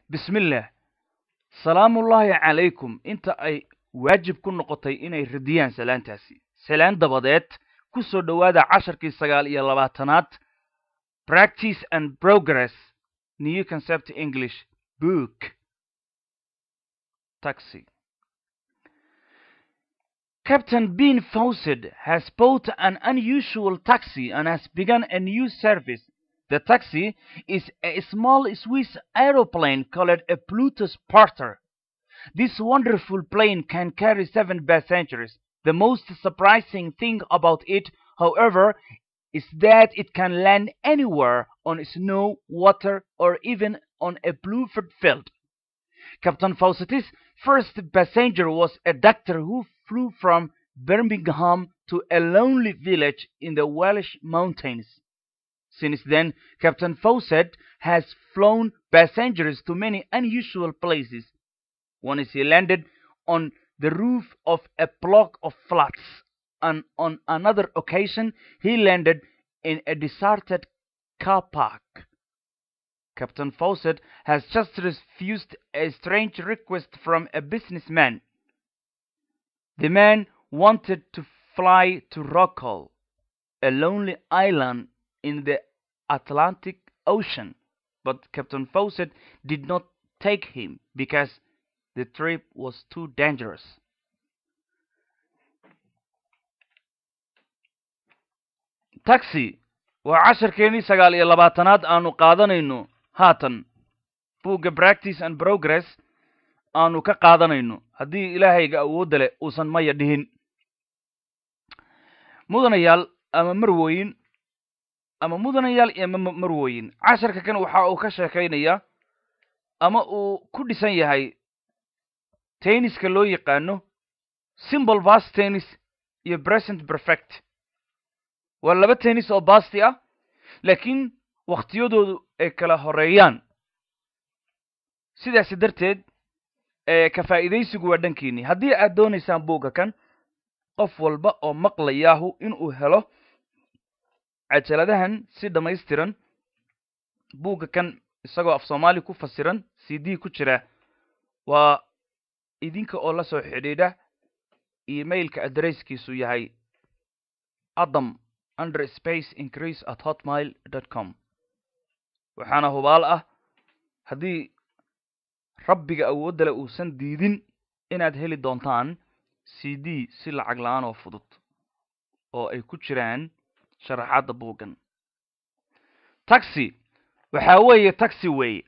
bismillaah salaamullaahi calaykum inta ay waajib ku noqotay inay radiyaan salaantaasi salaan dabadeed ku soo dhowaada casharkii sagaal iyo labaatanaad practice and progress new concept english book taxi Captain Bean Fawcett has bought an unusual taxi and has begun a new service. The taxi is a small Swiss aeroplane called a Plutus Porter. This wonderful plane can carry seven passengers. The most surprising thing about it, however, is that it can land anywhere on snow, water, or even on a bluebird field. Captain Fawcett's first passenger was a doctor who flew from Birmingham to a lonely village in the Welsh mountains. Since then, Captain Fawcett has flown passengers to many unusual places. Once he landed on the roof of a block of flats, and on another occasion he landed in a deserted car park. Captain Fawcett has just refused a strange request from a businessman. The man wanted to fly to Rockall, a lonely island in the Atlantic Ocean, but Captain Fawcett did not take him because the trip was too dangerous. taxi waa casharkeenii sagaal iyo labaatanaad aanu qaadanayno haatan buugga practice and progress aanu ka qaadanayno haddii ilaahayga awoodda leh uusan maya dhihin mudanayaal ama marwooyin ama mudanayaal iyo marwooyin casharka kan waxa uu ka sheekaynayaa ama uu ku dhisan yahay tenniska loo yaqaano simple bas tennis iyo present perfect waa laba tennis oo basti ah laakiin wakhtiyadoodu ay kala horeeyaan sidaasi darteed ka faa'iidaysigu waa dhankiinii haddii aad doonaysaan buugga kan qof walba oo maqlayaahu inuu helo cajaladahan si dhammaystiran buugga kan isagoo af soomaali ku fasiran c d ku jira waa idinka oo la soo xidhiidha emailka adresskiisu yahay adam under space increase at hotmail dot com waxaana hubaal ah haddii rabbiga awoodda le uusan diidin inaad heli doontaan c d si lacag la-aan oo fudud oo ay ku jiraan sharaxaadda buuggan taxi waxaa weeye taxi weeye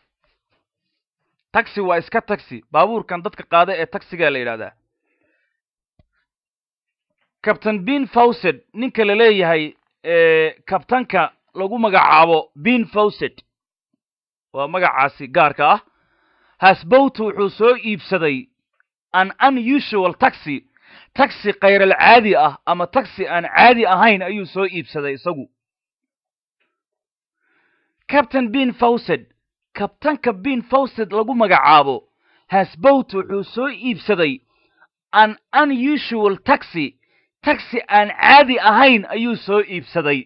taxi waa iska taxi baabuurkan dadka qaada ee taxigaa la yidhahdaa captain bean fawcett ninka la leeyahay kabtanka lagu magacaabo bean fawcett waa magacaasi gaarka ah hasbowt wuxuu soo iibsaday an unusual taxi taxi khayral caadi ah ama taxi aan caadi ahayn ayuu soo iibsaday isagu captain bean fawcett kabtanka bean fawcett lagu magacaabo hasbowt wuxuu soo iibsaday an unusual taxi taxi aan caadi ahayn ayuu soo iibsaday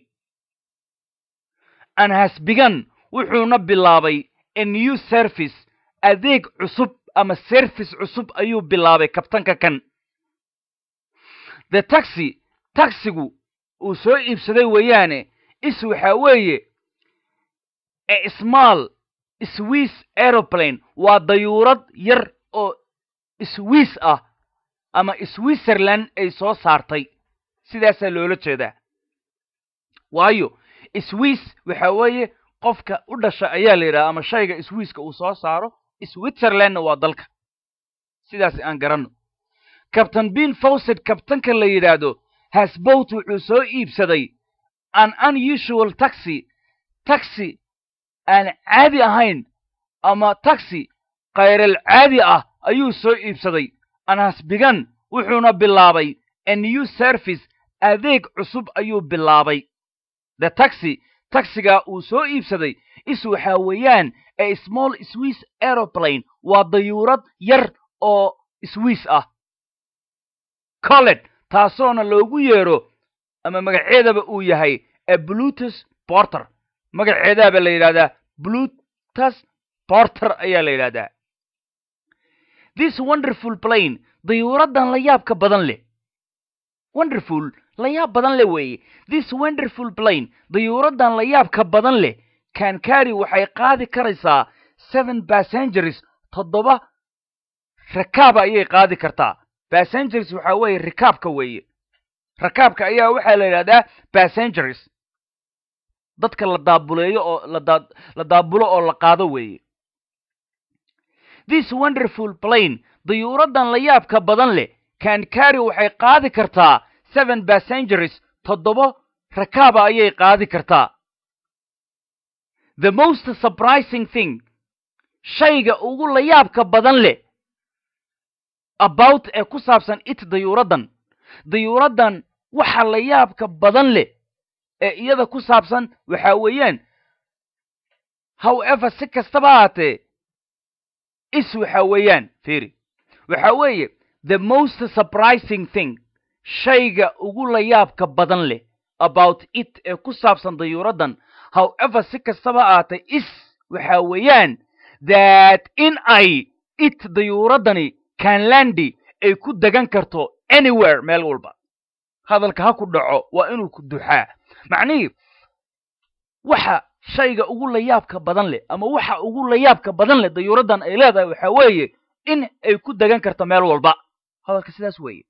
an hasbigan wuxuuna bilaabay a new service adeeg cusub ama service cusub ayuu bilaabay kabtanka kan the taxi taxigu uu soo iibsaday weeyaane is waxaa weeye a small swiss aeroplane waa dayuurad yar oo swiss ah ama switzerland ay soo saartay sidaasaa loola jeedaa waayo swiss waxa weeye qofka u dhasha ayaa la yidhaha ama shayga swisska uu soo saaro switzerlandna waa dalka sidaas aan garanno captain bean fawcett kabtanka la yidhaahdo hasbowt wuxuu soo iibsaday an unusual taxi taxi aan caadi ahayn ama taxi khayral caadi ah ayuu soo iibsaday an hasbigan wuxuuna bilaabay a new service adeeg cusub ayuu bilaabay the taxi taxiga uu soo iibsaday is waxaa weeyaan a small swiss aeroplane waa dayuurad yar oo swiss ah colet taasoona loogu yeero ama magaceedaba uu yahay a blutus porter magaceedaaba la yidhahdaa blutus porter ayaa la yidhahdaa this wonderful plane dayuuraddan la yaabka badan leh wonderful la yaab badan leh weeye this wonderful plane dayuuraddan la yaabka badan leh can carry waxay qaadi karaysaa seven passengers toddoba rakaaba ayay qaadi kartaa passengers waxaa weeye rikaabka weeye rakaabka ayaa waxaa la yidhahdaa passengers dadka la daabuleeyo oo lada la daabulo oo la qaado weeye this wonderful plane dayuuraddan la yaabka badan leh can carry waxay qaadi kartaa seven passengers toddoba rakaaba ayay qaadi kartaa the most surprising thing shayga ugu la yaabka badan leh about ee ku saabsan it dayuuraddan dayuuraddan waxa la yaabka badan leh ee iyada ku saabsan waxa weeyaan however si kastaba ahaatee is waxa weeyaan firi waxa weeye the most surprising thing shayga ugu la yaabka badan leh about it ee ku saabsan dayuuraddan however si kastaba ahaatee is waxa weeyaan that in ay it dayuuraddani canlandi ay ku degan karto anywhere meel walba hadalka ha ku dhaco waa inuu ku duxaa macnihii waxa shayga ugu layaabka badan leh ama waxa ugu layaabka badan leh dayuuraddan ay leedahay waxa weeye in ay ku degan karto meel walba hadalka sidaas weeye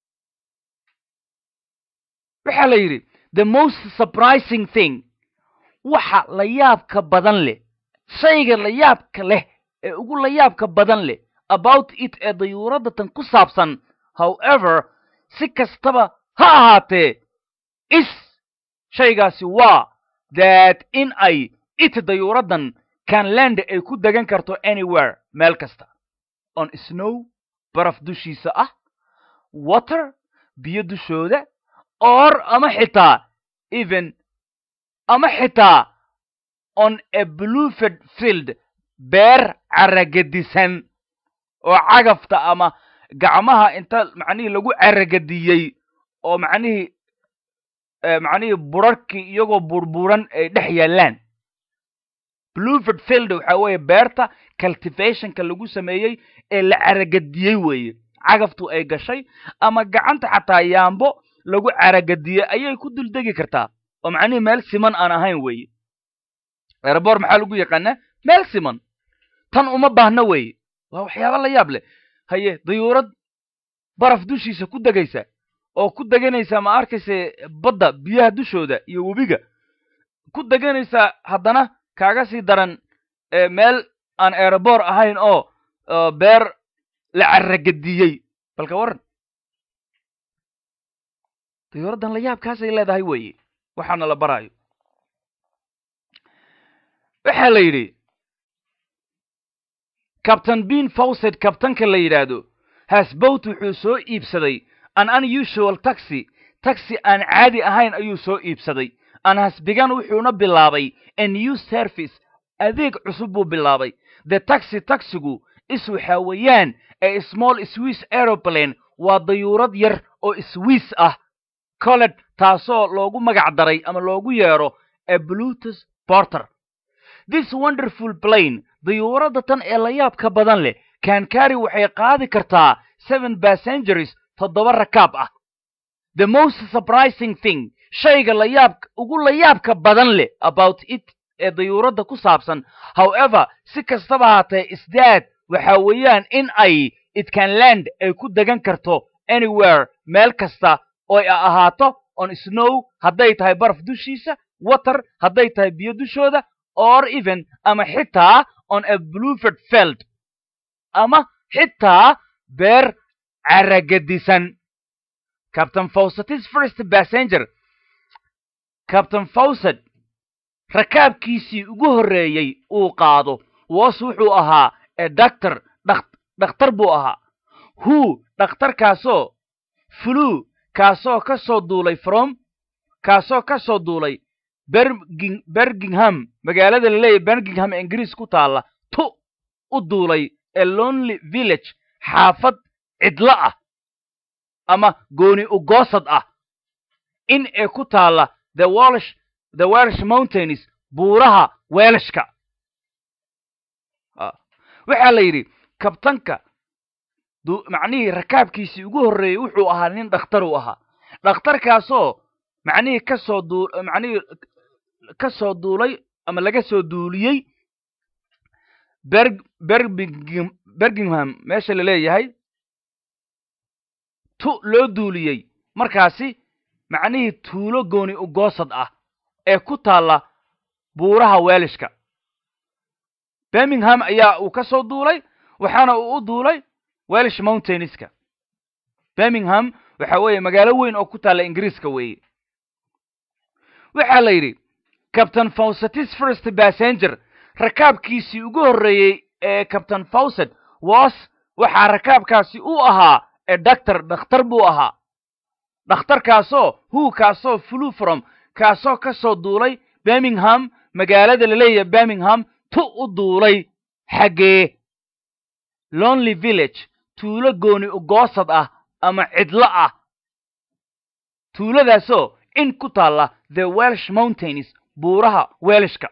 waxaa la yidhi the most surprising thing waxa layaabka badan leh shayga layaabka leh ee ugu layaabka badan leh about it ee dayuuraddatan ku saabsan however si kastaba ha ahaatee is shaygaasi waa that in ay it dayuuraddan canland ay ku degan karto anywhere meel kasta on snow baraf dushiisa ah water biyo dushooda or ama xitaa even ama xitaa on a bluefed field beer caragadisan oo cagafta ama gacmaha inta macnihii lagu caragadiyey oo macnihii macnihii burarhkii iyagoo burburan ay dhex yaallaan blueford field waxaa weeye beerta cultivationka lagu sameeyey ee la caragadiyey weeye cagaftu ay gashay ama gacanta xataa yaambo lagu caragadiyey ayay ku duldegi kartaa oo macnihii meel siman aan ahayn weeye erebor maxaa lagu yaqaanaa meel siman tan uma baahna weeye waa waxyaaba la yaab leh haye dayuurad baraf dushiisa ku degaysa oo ku deganaysa ma arkayse badda biyaha dushooda iyo webiga ku deganaysa haddana kaaga sii daran meel aan erebor ahayn oo beer la caragadiyey balka waran dayuuraddan la yaabkaasay leedahay weeye waxaana la baraayo waxaa la yidhi cabtain bean fawcet kabtanka la yidhaahdo hasbowt wuxuu soo iibsaday an unusual taxi taxi aan caadi ahayn ayuu soo iibsaday an hasbigan wuxuuna bilaabay a new service adeeg cusub buu bilaabay the taxi taxigu is waxaa weeyaan a small swiss aeroplane waa dayuurad yar oo swiss ah colet taasoo loogu magac daray ama loogu yeedho a blutus porter this wonderful plane dayuuradda tan ee la yaabka badan leh kankari waxay qaadi kartaa seven passengers toddoba rakaab ah the most surprising thing shayga layaab ugu layaabka badan leh about it ee dayuuradda ku saabsan however si kastaba haatee isdaad waxa weeyaan in ay itcanland ay ku degan karto anywhere meel kasta oo ay ahaato on snow hadday tahay baraf dushiisa water hadday tahay biyo dushooda or even ama xitaa on a blueford field ama xitaa beer caragadisan captain fawcetis first passenger captain fawcet rakaabkiisii ugu horreeyey uu qaado was wuxuu ahaa e doctor dhakhtar buu ahaa who dhakhtarkaasoo flu kaasoo ka soo duulay from kaasoo ka soo duulay berging bergingham magaalada la leeyahy bergingham ingiriis ku taalla tu u duulay a lonely village xaafad cidlo ah ama gooni ugoosad ah in ee ku taalla the welsh the welsh mountains buuraha weelashka waxaa la yidhi kabtanka macnihii rakaabkiisii ugu horreeyey wuxuu ahaa nin dhakhtar uu ahaa dhakhtarkaasoo macnihii kasoo duu macnihii ka soo duulay ama laga soo duuliyey berg berbing bergingham meesha la leeyahay tu loo duuliyey markaasi macnihii tuulo gooni ugoosad ah ee ku taalla buuraha weelishka birmingham ayaa uu ka soo duulay waxaana uu u duulay welish mountainska birmingham waxa weeye magaalo weyn oo ku taalla ingiriiska weeye waxaa la yidhi captain fawcetis first passenger rakaabkiisii ugu horreeyey ee captain fawcet was waxaa rakaabkaasi u ahaa ee doctor dhakhtar buu ahaa dhakhtarkaasoo hu kaasoo flu from kaasoo ka soo duulay birmingham magaalada la leeyahay birmingham tu u duulay xaggee lonely village tuulo gooni ugoosad ah ama cidlo ah tuuladaasoo in ku taalla the welsh mountains buuraha welishka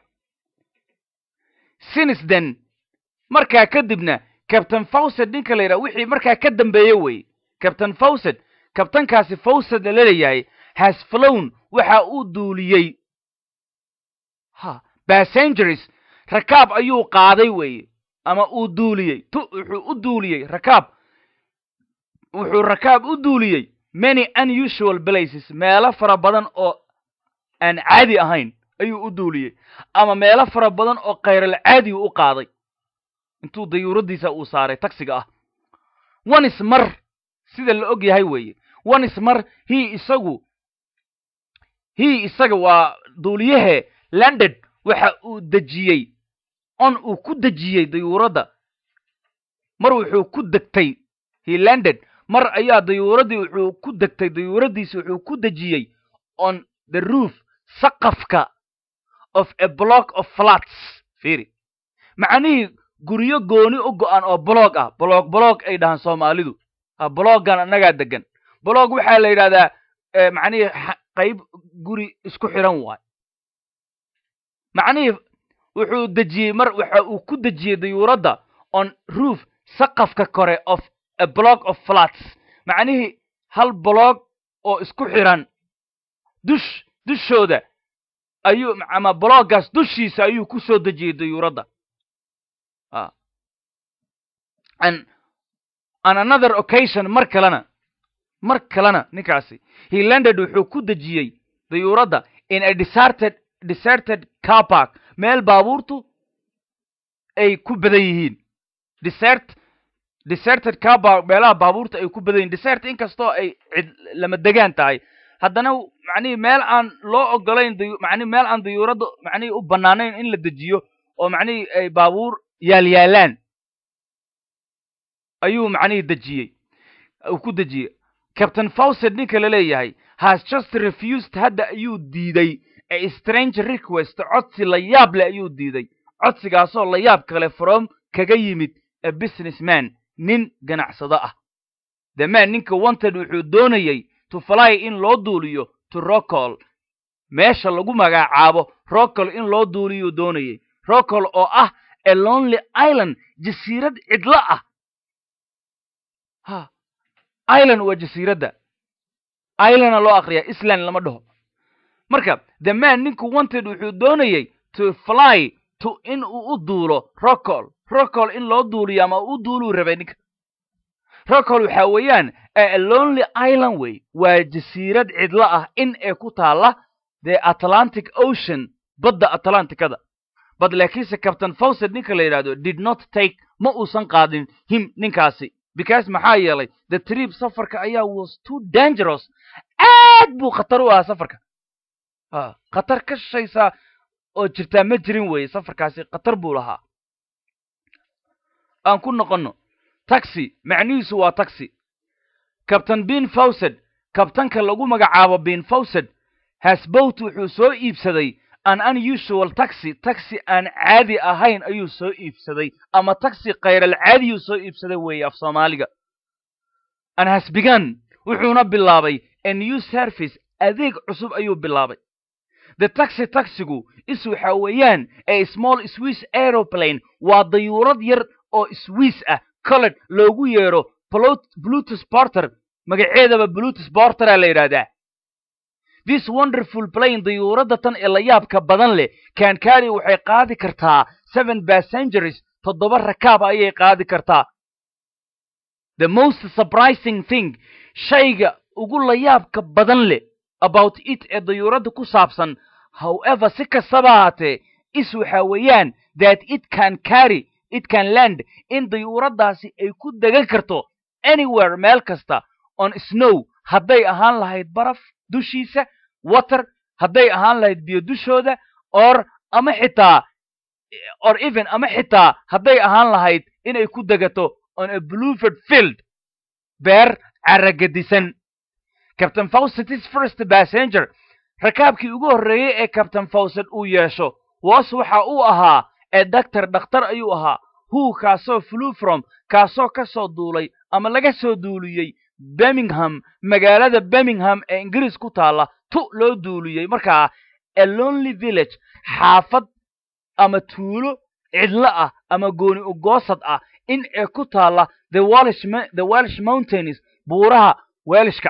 sinisden markaa kadibna captain fawcet ninka la yidhaha wixii markaa ka dambeeye weye captain fawcet kabtankaasi fawcet la leeyahay has flown waxa uu duuliyey ha bassengeries rakaab ayuu qaaday weeye ama uu duuliyey tu wuxuu u duuliyey rakaab wuxuu rakaab u duuliyey many unusual places meelo fara badan oo aan caadi ahayn ayuu u duuliyey ama meelo fara badan oo khayral caadigu u qaaday intuu dayuuradiisa uu saaray taxiga ah onis mar sida la og yahay weeye onis mar hi isagu hi isaga waa duuliyahe london waxa uu dejiyey on uu ku dejiyey dayuuradda mar wuxuu ku degtay hi london mar ayaa dayuuraddii wuxuu ku degtay dayuuradiisi wuxuu ku dejiyey on the roof saqafka of a block of flats fiiri macnihii guryo gooni u go-an oo blog ah blog blog ay dhahaan soomaalidu ha bloggan annagaa degan blog waxaa la yidhahdaa macnihii qayb guri isku xiran waay macnihii wuxuu dejiyey mar waxa uu ku dejiyey dayuuradda on roof saqafka kore of a block of flats macnihii hal blog oo isku xiran dush dushooda ayuu ama bloggaas dushiisa ayuu ku soo dejiyey dayuuradda an an another occasion mar kalena mar kalena ninkaasi he landed wuxuu ku dejiyey dayuuradda in a deserted deserted car park meel baabuurtu ay ku badan yihiin desert deserted car park meelaha baabuurta ay ku badan yihin desert inkastoo ay cid lama degaan tahay haddana macnihii meel aan loo ogolayn macnihi meel aan dayuuradda macnihii u bannaanayn in la dejiyo oo macnihii ay baabuur yaalyaalaan ayuu macnihii dejiyey uu ku dejiyey captain fawcet ninka la leeyahay has just refused hadda ayuu diiday a strange request codsi la yaab leh ayuu diiday codsigaasoo la yaab kale from kaga yimid a business man nin ganacsado ah the man ninka wanted wuxuu doonayey to fly in loo duuliyo to rocol meesha lagu magacaabo rocol in loo duuliyuu doonayey rocol oo ah a lonely island jasiirad cidlo ah ha island waa jasiiradda islanda loo akriyaa island lama dhaho marka the man ninku wanted wuxuu doonayey to fly to in uu u duulo rocol rocol in loo duuliyo ama u duuluu rabay ninka rocol waxa weeyaan a lonely island way waa jasiirad cidlo ah in ee ku taalla the atlantic ocean badda atlanticada bad laakiinse captain fawcet ninka la yidhahdo did not take ma uusan qaadin him ninkaasi because maxaa yeelay the trip safarka ayaa was too dangerous aad buu khatar u ahaa safarka a khatar ka shaysaa oo jirtaa ma jirin weeye safarkaasi khatar buu lahaa aan ku noqonno taxi macnihiisu waa taxi captain bin fawcet kabtanka lagu magacaabo bin fawcet hasbowt wuxuu soo iibsaday an unusual taxi taxi aan caadi ahayn ayuu soo iibsaday ama taxi khayral caadiyuu soo iibsaday weeye af soomaaliga an hasbigan wuxuuna bilaabay a new service adeeg cusub ayuu bilaabay the taxi taxigu is waxa weeyaan a small swiss aeroplane waa dayuurad yar oo swiss ah coled loogu yeero blutus porter magaceedaba blutus portera la yidhahdaa this wonderful plane dayuuradda tan ee la yaabka badan leh kankari waxay qaadi kartaa seven passengers toddoba rakaab ayay qaadi kartaa the most surprising thing shayga ugu layaabka badan leh about it ee dayuuradda ku saabsan however si kastaba haatee is waxa weeyaan that it can carry it can land in dayuuraddaasi ay ku degan karto anywhere meel kasta on snow hadday ahaan lahayd baraf dushiisa water hadday ahaan lahayd biyo dushooda or ama xitaa or even ama xitaa hadday ahaan lahayd inay ku degato on a blueford field beer caragadisan captain fawcetis first passenger rakaabkii ugu horreeyey ee captain fawcet uu yeesho was waxa uu ahaa ee doctor dhakhtar ayuu ahaa hu kaasoo flew from kaasoo ka soo duulay ama laga soo duuliyey birmingham magaalada birmingham ee ingiriis ku taalla tu loo duuliyey markaa a lonely village xaafad ama tuulo cidlo ah ama gooni ugoosad ah in ee ku taalla the walish the walish mountains buuraha welishka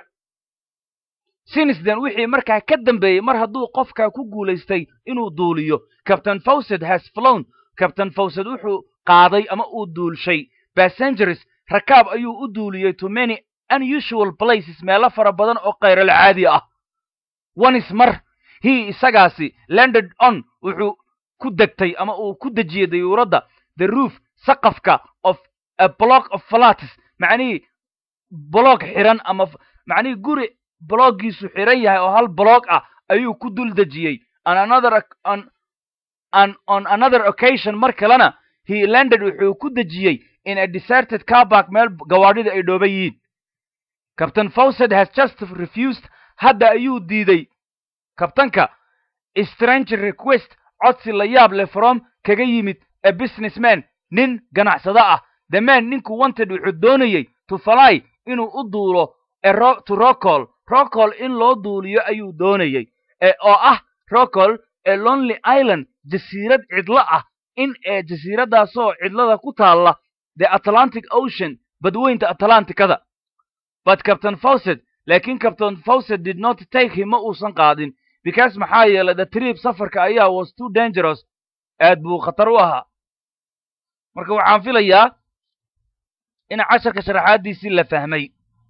sinisden wixii markaa ka dambeeyey mar hadduu qofkaa ku guulaystay inuu duuliyo captain fawcet has flown captain fawcet wuxuu qaaday ama uu duulshay passengers rakaab ayuu u duuliyey to many unusual places meelo fara badan oo khayral caadi ah onis mar he isagaasi landed on wuxuu ku degtay ama uu ku dejiyey dayuuradda the roof saqafka of a block of flats macnihii bloog xiran ama macnihii guri bloggiisu xiran yahay oo hal blog ah ayuu ku dul dejiyey on another on an on another occasion mar kalena he landed wuxuu ku dejiyey in a deserted carback meel gawaadhida ay dhooban yihiin captain fawcet has just refused hadda ayuu diiday kabtanka strange request codsi la yaab leh from kaga yimid a businessman nin ganacsado ah the man ninku wanted wuxuu doonayey to fly inuu u duulo to rocol rocol in loo duuliyo ayuu doonayey oo ah rocol ee lonely island jasiirad cidlo ah in ee jasiiraddaasoo cidlada ku taalla the atlantic ocean badweynta atlanticada but captain fawcet laakiin captain fawcet did not take him ma uusan qaadin because maxaa yeelay the trip safarka ayaa was too dangerous aad buu khatar u ahaa marka waxaan filayaa in casharka sharaxaadiisii la fahmay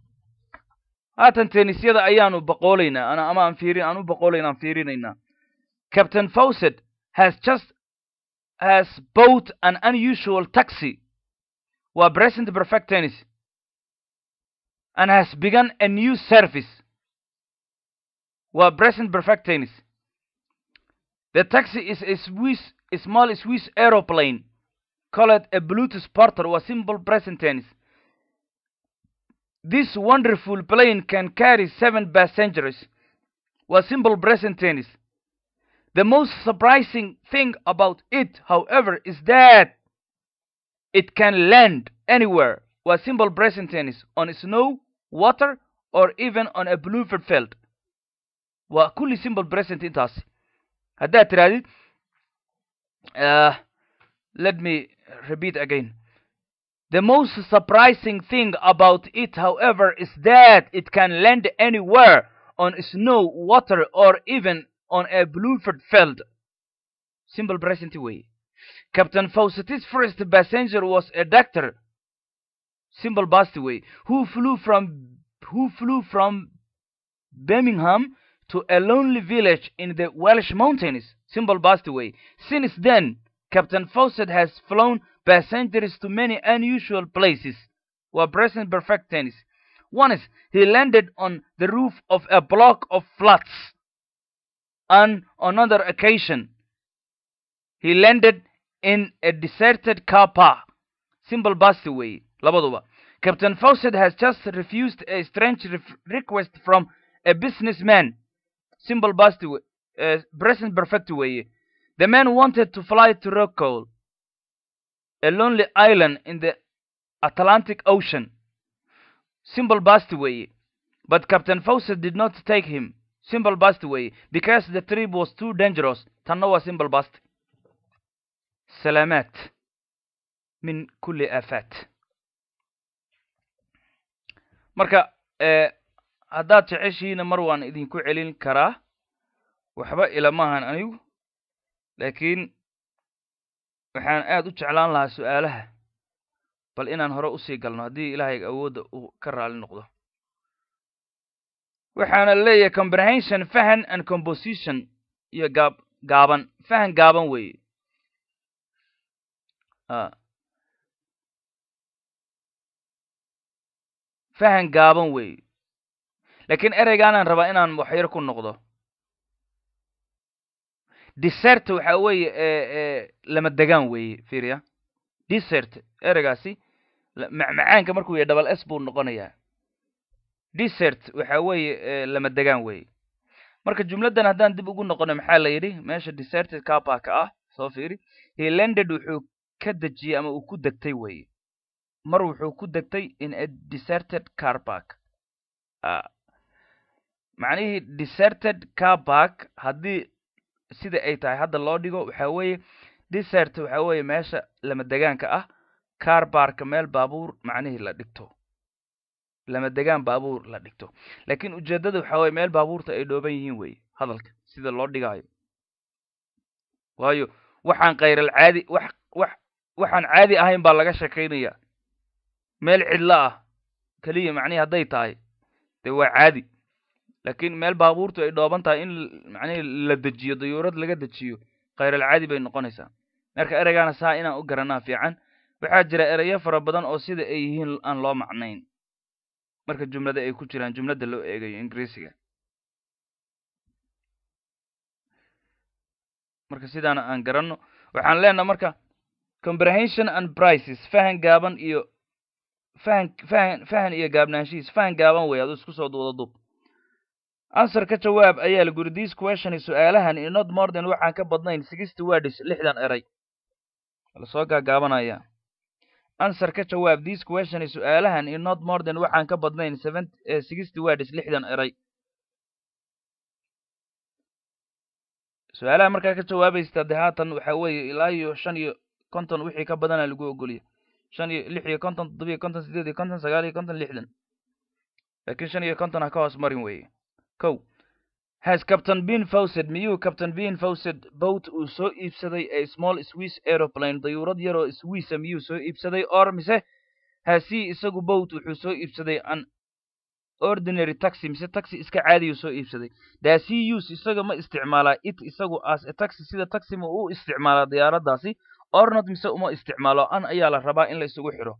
haatan tenisyada ayaanu boqoolaynaa ana ama aan fiirin aan u boqoolayn aan fiirinaynaa captain fawcet has just has bought an unusual taxi waa present perfect tennis and has begun a new service waa present perfect tennis the taxi is a swiss a small swiss aeroplane called a bluetooth porter waa simple present tennis this wonderful plane can carry seven passengers waa simple present tennis the most surprising thing about it however is that it can land anywhere waa simple present tennis on snow water or even on a blueford field waa kulli simple present intaasi haddaad tirahdid uh, let me repeat again the most surprising thing about it however is that it can land anywhere on snow water or even on a blueford field simple present way captain fawcet's first passenger was a doctor simple past way who flew from who flew from birmingham to a lonely village in the welsh mountains simple past way since then captain fawcett has flown passengers to many unusual places were present perfect tennis once he landed on the roof of a block of flats on another occasion he landed in a deserted car park simple past way labaduba captain fawcett has just refused a strange request from a businessman simple past way uh, present perfect way the man wanted to fly to Rockall, a lonely island in the Atlantic Ocean. Simple past way, but Captain Fawcett did not take him. simple past weeye because the trip was too dangerous tanna waa simple past salaamaad min kulli aafaat marka haddaad jeceshihiina mar waan idinku celin karaa waxba ilamahan anigu laakiin waxaan aad u jeclaan lahaa su-aalaha bal inaan hore usii galno haddii ilaahay awoodda uu ka raali noqdo waxaana leeyahay comprehension fahan and composition iyo gaab gaaban fahan gaaban weeye fahan gaaban weeye laakiin ereygaanaan rabaa inaan waxyar ku noqdo desert waxa weeye lama degaan weeye fiiriya desert ereygaasi macmacaanka markuu yahay double s buu noqonayaa desert waxa weeye lama degaan weeye marka jumladdan haddaan dib ugu noqono maxaa la yidhi meesha deserted carpark ah soo fiiri he landed wuxuu ka dejiyey ama uu ku degtay weeye mar wuxuu ku degtay in a deserted carpark macnihii deserted carpark haddii sida ay tahay hadda loo dhigo waxa weeye desert waxa weeye meesha lama degaanka ah carbarka meel baabuur macnihii la dhigto lama degaan baabuur la dhigto laakiin ujeeddada waxa weye meel baabuurta ay dhooban yihiin weeye hadalka sida loo dhigaayo waayo waxaan khayral caadi wax wax waxaan caadi ahayn baa laga sheekaynaya meel cidlo ah keliya macnihi hadday tahay dee waa caadi laakiin meel baabuurtu ay dhooban tahay in macnihi la dejiyo dayuurad laga dejiyo khayral caadi bay noqonaysaa marka ereygaana saa inaan u garanaa fiican waxaa jira ereyo fara badan oo sida ay yihiin aan loo macnayn marka jumlada ay ku jiraan jumladda loo eegayo ingiriisiga marka sidaana aan garanno waxaan leenaha marka comprehension and prices fahan gaaban iyo fahan fahan fahan iyo gaabnaanshihiis fahan gaaban wey adu isku soo wada duub answer ka jawaab ayaa la guri this question su-aalahan in not more than waxaan ka badnayn sixty words lixdan eray lasoo gaagaabanaya answer ka jawaab this question su-aalahan in not more than waxaan ka badnayn seven sixty words lixdan eray su-aalaha markaa ka jawaabaysta de haatan waxa weeye ilaa iyo shan iyo konton wixii ka badana lagu ogoliya shan iyo lix iyo konton toddoba iyo konton sideed iyo konton sagaal iyo konton lixdan laakiin shan iyo konton ha ka hoos marin weeye kow has captain bean fawced miyuu captain bean fawced boat uu soo iibsaday a small swiss aeroplane dayuurad yaroo swissa miyuu soo iibsaday or mise hasi isagu boat wuxuu soo iibsaday an ordinary taxi mise taxi iska caadiyuu soo iibsaday daasi use isaga ma isticmaalaa it isagu as a taxi sida taxi ma u isticmaalaa diyaaraddaasi ornot mise uma isticmaalo an ayaa la rabaa in la isugu xidho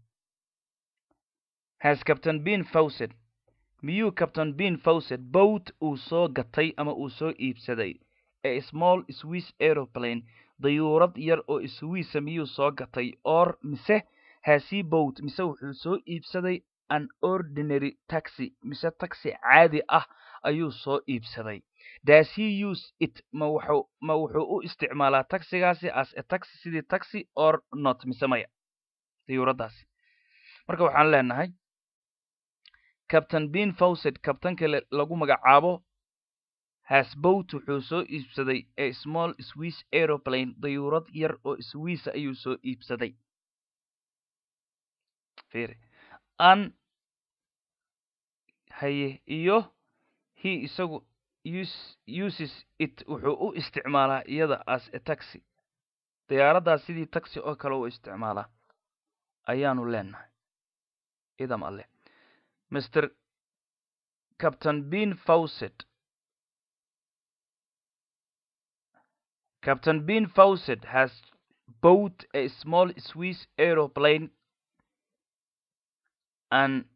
has captain bean fawced miyuu captain bean fawced boat uu soo gatay ama uu soo iibsaday a small swiss aeroplane dayuurad yar oo swissa miyuu soo gatay or mise hasi boat mise wuxuu soo iibsaday an ordinary taxi mise taxi caadi ah ayuu soo iibsaday does he use it ma wuxuu ma wuxuu u isticmaalaa taxigaasi as a taxi sidii taxi or not mise maya dayuuraddaasi marka waxaan leenahay captain bean fawced kabtanka lagu magacaabo has boat wuxuu soo iibsaday a small swiss aeroplane dayuurad yar oo swissa ayuu soo iibsaday an haye iyo he isagu uses it wuxuu u isticmaalaa iyada as a taxi diyaaraddaas sidii taxi oo kale u isticmaalaa ayaanu leenahay idam alleh mr captain bean fawced captain bean fawced has bought a small swiss aeroplane and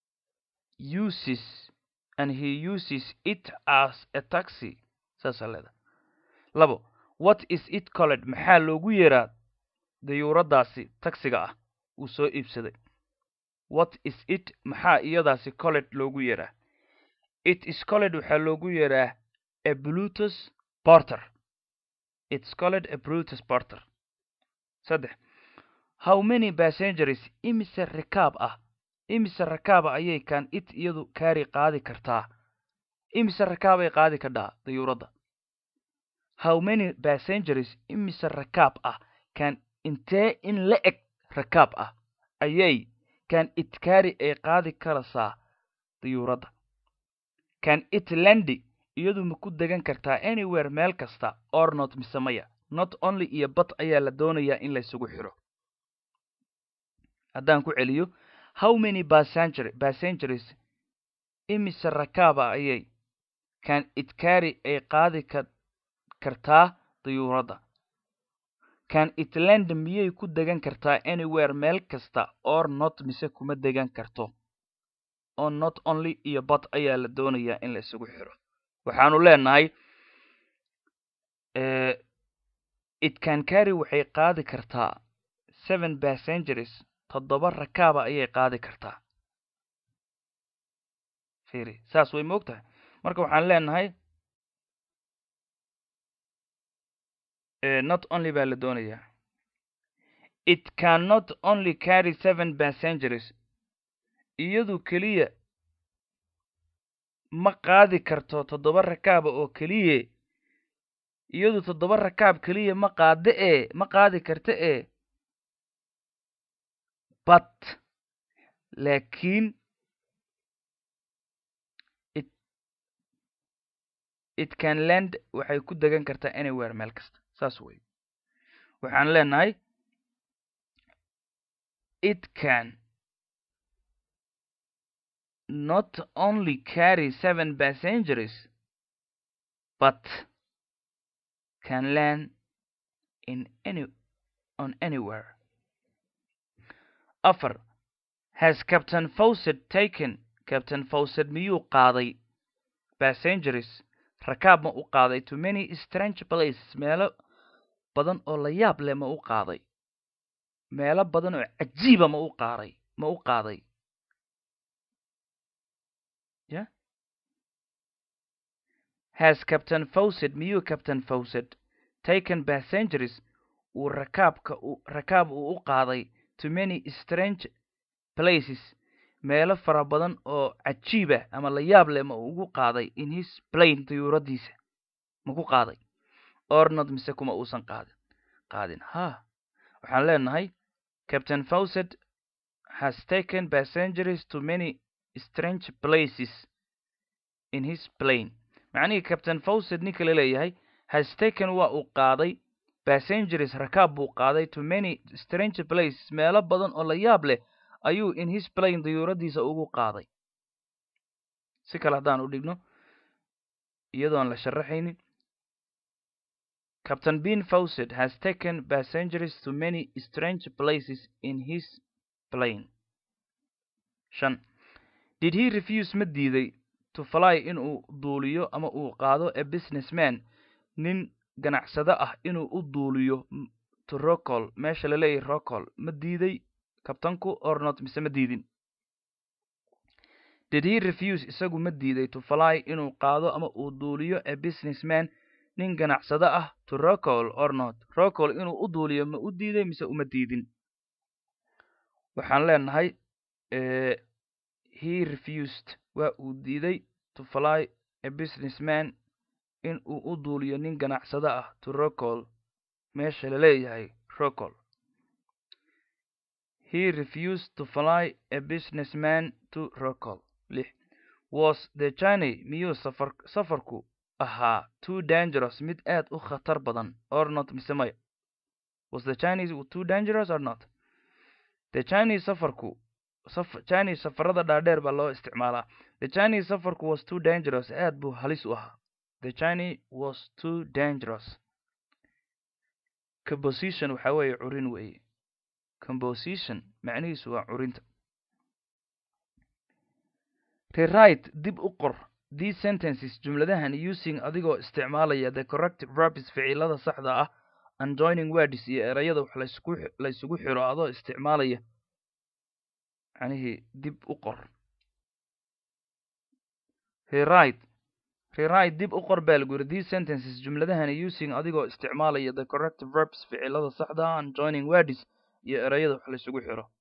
uses and he uses it as a taxi saasa leeda labo what is it colled maxaa loogu yeeraa dayuuraddaasi taxiga ah uu soo iibsaday what is it maxaa iyadaasi colled loogu yeeraa it is colled waxaa loogu yeeraa a blutus porter its colled a brutus porter saddex how many passengers imise rikaab ah imise rakaaba ayay kaan it iyadu kaari qaadi kartaa imise rakaabay qaadi kadhaa dayuuradda how many passengers imise rakaab ah can intee in la eg rakaab ah ayay can it carry ay qaadi karaysaa dayuuradda can it landi iyadu ma ku degan kartaa anywhere meel kasta or not mise maya not only iyo bat ayaa la doonayaa in laysugu xiro haddaan ku celiyo how many passenger passengers imise rakaaba ayay can it carry ay qaadi ka kartaa dayuuradda can it land miyay ku degan kartaa anywhere meel kasta or not mise kuma degan karto oo not only iyo bat ayaa la doonayaa in la isugu xiro waxaanu leenahay it can carry waxay qaadi kartaa seven passengers toddoba rakaaba ayay qaadi kartaa firi saas way moog tahay marka waxaan leenahay not only baa la doonayaa it can not only carry seven passengers iyadu keliya ma qaadi karto toddoba rakaaba oo keliye iyadu toddoba rakaab keliya ma qaade ee ma qaadi karta ee but laakiin it it can land waxay ku degan kartaa anywhere meel kasta saas wey waxaan leenahay it can not only carry seven passengers but can land in any on anywhere afar has captain fawcett taken captain fawcett miyuu qaaday passengers rakaab ma u qaaday to many strange places meelo badan oo la yaab leh ma u qaaday meelo badan oo cajiiba ma u qaaday ma u qaaday ya has captain fawcett miyuu captain fawcett taken passengers uu rakaabka rakaab uu u qaaday to many strange places meelo fara badan oo cajiiba ama la yaab leh ma ugu qaaday in his plane dayuuradiisa ma ku qaaday ornod mise kuma uusan qaadin qaadin ha waxaan leenahay captain fawcett has taken passengers to many strange places in his plane macnihii captain fawcett ninka la leeyahay has taken waa uu qaaday passengers rakaab buu qaaday to many strange places meelo badan oo la yaab leh ayuu in his plane dayuuradiisa ugu qaaday si kale haddaan u dhigno iyadoon la sharaxaynin captain bean fawcett has taken passengers to many strange places in his plane shan did he refuse ma diiday to fly inuu duuliyo ama uu qaado a businessman nin ganacsado ah inuu u duuliyo to rocol meesha la leeyahy rocol ma diiday kabtanku ornot mise ma diidin did he refuse isagu ma diiday to fly inuu qaado ama uu duuliyo a businessman nin ganacsado ah to rocol ornot rocol inuu u duuliyo ma u diiday mise uma diidin waxaan leenahay he refused waa uu diiday to fly a businessman in uu u duuliyo nin ganacsado ah to rocol meesha la leeyahay rocol he refused to fly a businessman to rocol lix was the journey miyuu safar safarku ahaa too dangerous mid aad u khatar badan or not mise maya was the chinese too dangerous or not the chinese safarku saf chinese safarada dhaadheer baa loo isticmaalaa the chinese safarku was too dangerous aad buu halis u ahaa the chinese was too dangerous composition waxaa weeye curin weeye composition macnihiisu waa curinta rewrite dib u qor these sentences jumladahan using adigoo isticmaalaya the corrective verbs ficilada saxda ah and joining words iyo erayada wax laysku laysugu xiro adoo isticmaalaya macnihii dib u qor rewrite rewrite dib u qor baa lagu yiri these sentences jumladahan using adigoo isticmaalaya the corrective verbs ficilada saxda ah and joining words iyo erayada wax laysugu xiro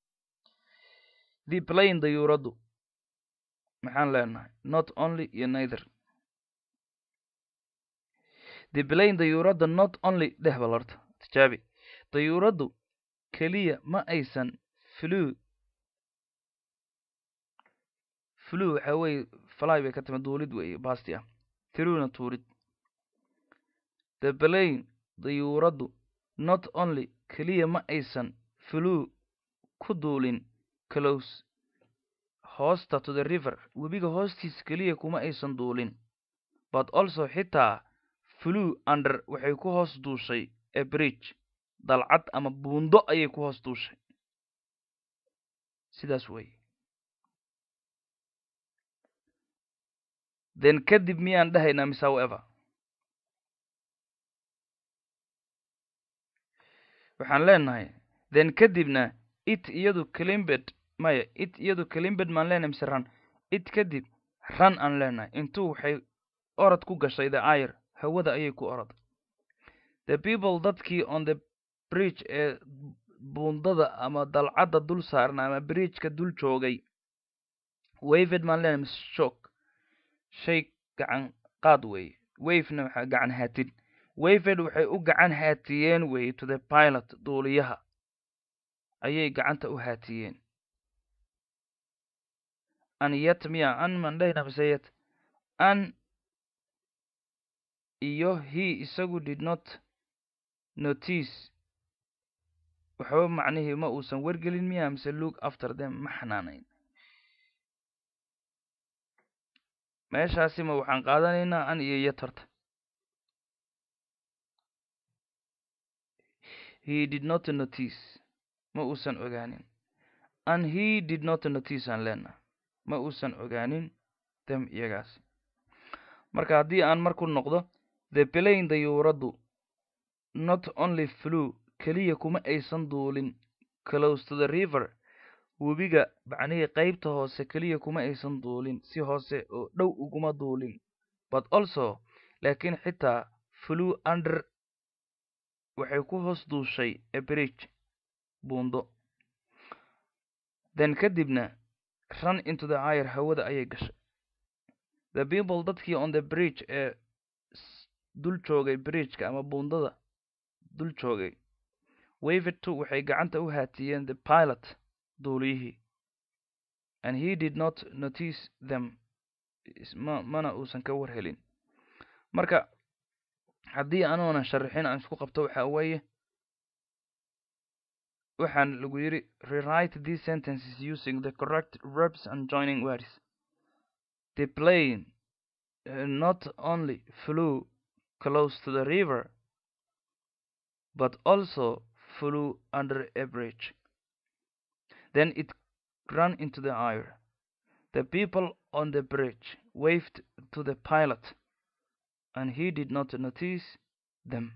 the plane dayuuraddu maxaan leenahay not only iyo neither the plane dayuuradda not only dheh bal horta tijaabi dayuuraddu keliya ma aysan flew flew waxa weeye fly bay ka timi duulid weeye basti ah throughna tuurid the plane dayuuraddu not only keliya ma aysan flew ku duulin close hoosta to the river webiga hoostiisa keliya kuma aysan duulin but also xitaa flew under waxay ku hoos duushay a bridge dalcad ama buundo ayay ku hoos duushay sidaas weeye then kadib miyaan dhahaynaa miss however waxaan leenahay then kadibna it iyadu calimbed maya it iyadu calimbed maan leenahay mise ran it kadib ran aan leenahay intuu waxay orod ku gashay the air hawada ayay ku orod the people dadkii on the bridge ee buundada ama dalcadda dul saarna ama bridgeka dul joogay waved maan leenahay mise shock shay gacan qaad weeye wavena waxaa gacan haatin waved waxay u gacan haatiyeen weeye to the pilot duuliyaha ayay gacanta u haatiyeen an yet miya an maan dhahayna mise yet an iyo he isagu did not notice waxba macnihii ma uusan wargelin miya mise look after them ma xanaanayn meeshaasi ma waxaan qaadanaynaa an iyo yet horta he did not notice ma uusan ogaanin an he did not notice aan leenaha ma uusan ogaanin them iyagaasi marka haddii aan marku noqdo the plane dayuuraddu not only flew keliya kuma aysan duulin close to the river webiga macnihii qaybta hoose keliya kuma aysan duulin si hoose oo dhow uguma duulin but also laakiin xitaa flew under waxay ku hoos duushay a bridge buundo then kadibna run into the air hawada ayay gashay the people dadkii on the bridge ee dul joogay bridgeka ama buundada dul joogay waved to waxay gacanta u haatiyeen the pilot duuliyihii and he did not notice them ma mana uusan ka war helin marka haddii anuunan sharaxin aan isku qabto waxa weeye waxaan lagu yidhi rewrite these sentences using the correct verbs and joining words the plane uh, not only flew close to the river but also flew under a bridge then it ran into the air the people on the bridge waved to the pilot and he did not notice them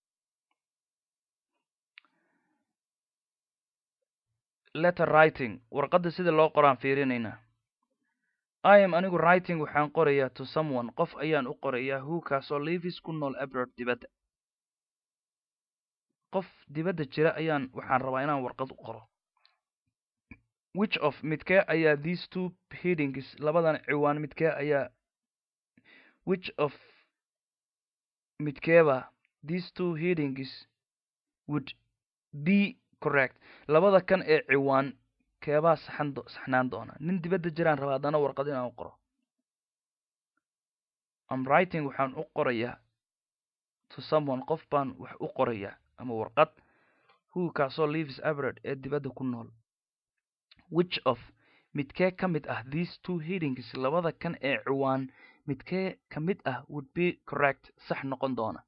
letter writing warqadda sida loo qoraan fiirinaynaa i am anigu writing waxaan qorayaa to someone qof ayaan u qorayaa who kaasoo livis ku nool abroad dibadda qof dibadda jira ayaan waxaan rabaa inaan warqad u qoro which of midkee ayaa these two headings labadan ciwaan midkee ayaa which of midkeeba these two headings would be correct labada kan ee ciwaan keebaa saxan saxnaan doona nin dibadda jiraan rabaa haddana warqad inaan u qoro am writing waxaan u qorayaa to someone qof baan wax u qorayaa ama warqad who kaasoo lives abroad ee dibadda ku nool which of midkee ka mid ah these two headings labada kan ee ciwaan midkee ka mid ah would be correct sax noqon doona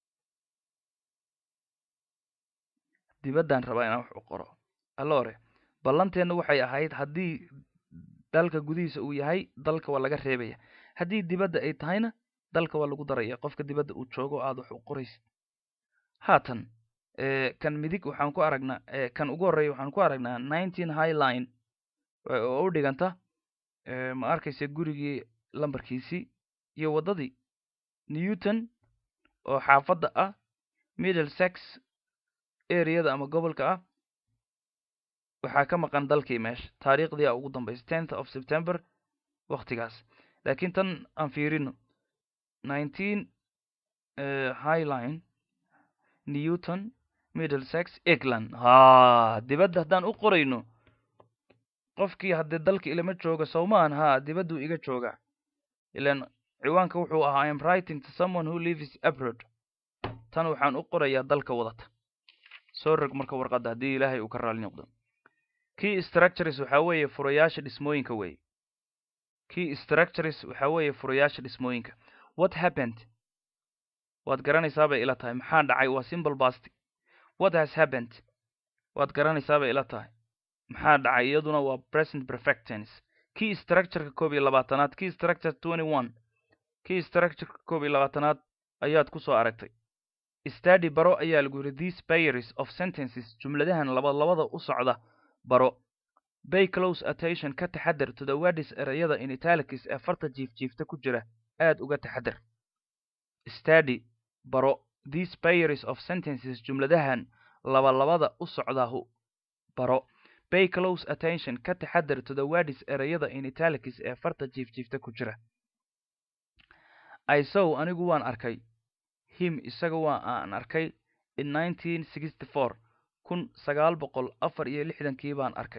dibaddaan rabaa inaan wax u qoro allore ballanteenna waxay ahayd haddii dalka gudihiisa uu yahay dalka waa laga reebaya haddii dibadda ay tahayna dalka waa lagu daraya qofka dibadda uu joogo aada wax u qoraysid haatan kan midig waxaan ku aragnaa kan ugu horreeya waxaan ku aragnaa nineteen high line oo u dhiganta ma arkaysa gurigii lambarkiisii iyo waddadii newton oo xaafadda ah middle sex areada ama gobolka ah waxaa ka maqan dalkii meesha taariikhdii a ugu dambaysa tenth of september waktigaas laakiin tan aan fiirino nineteen highline newton middlesex england ha dibadda haddaan u qorayno qofkii haddii dalka ilama jooga sowmaan ha dibadduu iga joogaa ilan ciwaanka wuxuu ahaa im writing to someone who lives abroad tan waxaan u qorayaa dalka wadata soo rog marka warqadda haddii ilaahay uu ka raali noqdo key structures waxaa weeye furayaasha dhismooyinka weeye key structures waxaa weeye furayaasha dhismooyinka what happened waad garanaysaa bay ila tahay maxaa dhacay waa simple past what has happened waad garanaysaa bay ila tahay maxaa dhacay iyaduna waa present perfect tense key structureka koob iyo labaatanaad key structure twenty one key structureka koob iyo labaatanaad ayaad ku soo aragtay study baro ayaa lagu yidhi these pairs of sentences jumladahan laba labada u socda baro bay close attention ka taxadar to the words erayada in italics ee farta jiifjiifta ku jira aad uga taxadar study baro these pairs of sentences jumladahan laba labada u socdahu baro bay close attention ka taxadar to the words erayada in italics ee farta jiifjiifta ku jira i sow anigu waan arkay him isaga waa aan arkay in nineteen sixty four kun sagaal boqol afar iyo lixdankii baan arkay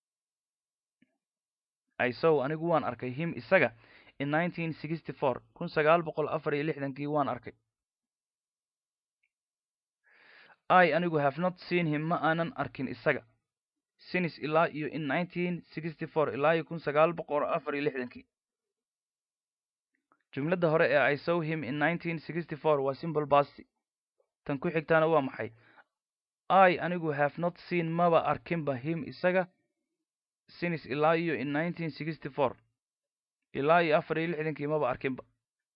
i sow anigu waan arkay him isaga in nineteen sixty four kun sagaal boqol afar iyo lixdankii waan arkay i anigu have not seen him ma aanan arkin isaga sinis ilaa iyo in nineteen sixty four ilaa iyo kun sagaal boqol afar iyo lixdankii jumladda hore ee i sow him in nineteen sixty four waa simple basty tan ku xigtaana waa maxay i anigu have not seen maba arkinba him isaga sinis ilaa iyo in nineteen sixty four ilaa iyo afar iyo lixdankii maba arkinba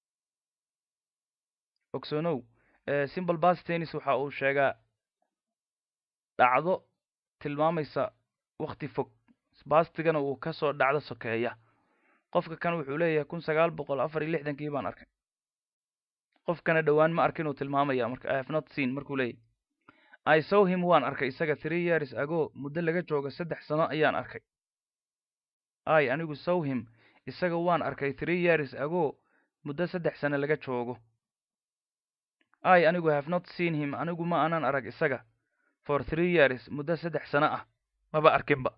ogsonow simple bas tennis waxa uu sheegaa dhacdo tilmaamaysa wakti fog bastigana uu kasoo dhacdo sokeeya qofka kan wuxuu leeyahay kun sagaal boqol afar iyo lixdankii baan arkay qofkana dhowaan ma arkin uu tilmaamaya marka i have not seen markuu leeyahy i sow him waan arkay isaga three years ago muddo laga joogo saddex sano ayaan arkay i anigu sow him isaga waan arkay three years ago muddo saddex sano laga joogo i anigu have not seen him anigu ma aanan arag isaga for three years muddo saddex sano ah maba arkinba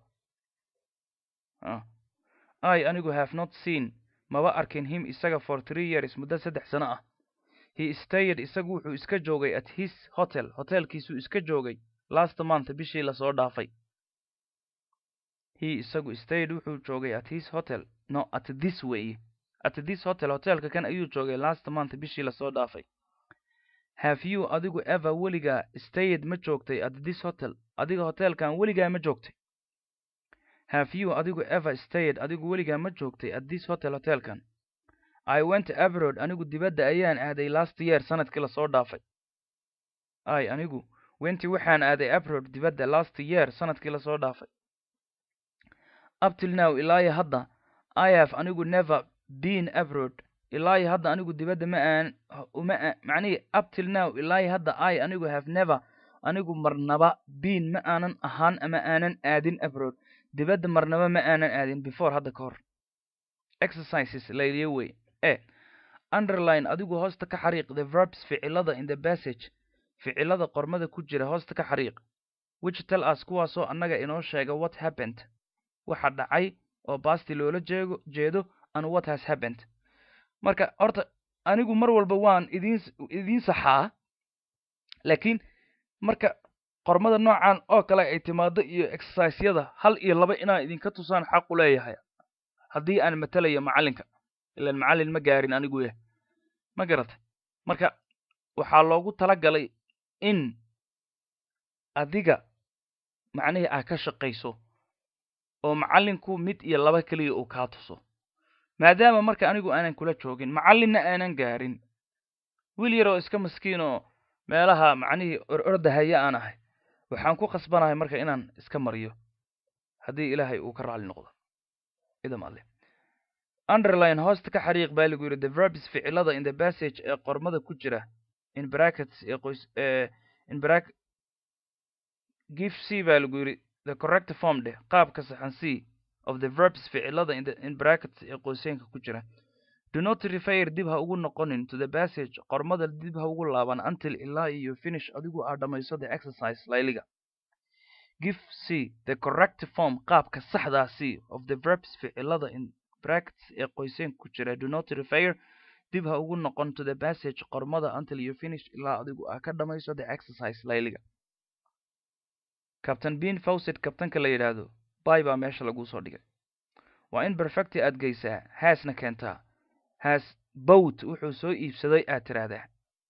i anigu have not seen maba arkin him isaga for three years muddo saddex sano ah he stayed isagu wuxuu iska joogay at his hotel hotelkiisuu iska joogay last month bishii lasoo dhaafay he isagu stayed wuxuu joogay at his hotel no at this way at this hotel hotelka kan ayuu joogay last month bishii lasoo dhaafay have you adigu ever weligaa stayed ma joogtay at this hotel adiga hotelkan weligaa ma joogtay have you adigu ever stayed adigu weligaa ma joogtay at this hotel hotelkan i went abroad anigu dibadda ayaan aaday last year sanadkii lasoo dhaafay i anigu wenti waxaan aaday abroad dibadda last year sanadkii lasoo dhaafay up till now ilaayo hadda i have anigu never been abroad ilaayo hadda anigu dibadda ma aan uma macnihii up till now ilaayo hadda i anigu have never anigu marnaba been ma aanan ahaan ama aanan aadin abroad dibadda marnaba ma aanan aadin before hadda ka hor exercises layliyo wey e underline adigu hoosta ka xariiq the verbs ficilada in the passage ficilada qormada ku jira hoosta ka xariiq which tell us kuwaasoo annaga inoo sheega what happened waxa dhacay oo basti loola jeego jeedo and what has happened marka horta anigu mar walba waan idin idiin saxaa laakiin marka qormada noocan oo kale ay timaado iyo exerciseyada hal iyo laba inaan idinka tusaan xaqu leeyahay haddii aan matelayo macallinka ilaan macallin ma gaarin anigu yah ma garatay marka waxaa loogu tala galay in adiga macnihii aa ka shaqayso oo macallinku mid iyo laba keliya uu kaa tuso maadaama marka anigu aanan kula joogin macallinna aanan gaarin wiil yaroo iska maskiin oo meelaha macnihii or ordahaya aan ahay waxaan ku khasbanahay marka inaan iska mariyo haddii ilaahay uu ka raali noqdo idam alle underline hoosta ka xariiq baa lagu yidhi the verbs ficilada in the passage ee qormada ku jira in brackets ee qoys ee in brack give c baa lagu yidhi the correct form dheh qaabka saxan c of the verbs ficilada in the in brackets ee qoyseenka ku jira do not refer dib ha ugu noqonin to the passage qormada dib ha ugu laaban until ilaa iyo finish adigu aad dhammayso the exercise layliga give c the correct form qaabka saxdaa c of the verbs ficilada in brackets ee qoyseen ku jira do not refer dib ha ugu noqon to the passage qormada until you finish ilaa adigu aa ka dhammayso the exercise layliga captain bean fawcet kabtanka la yidhaahdo bay baa meesha laguu soo dhigay waa in perfecti aad geysaa haasna keentaa has bowt wuxuu soo iibsaday aad tiraahdaa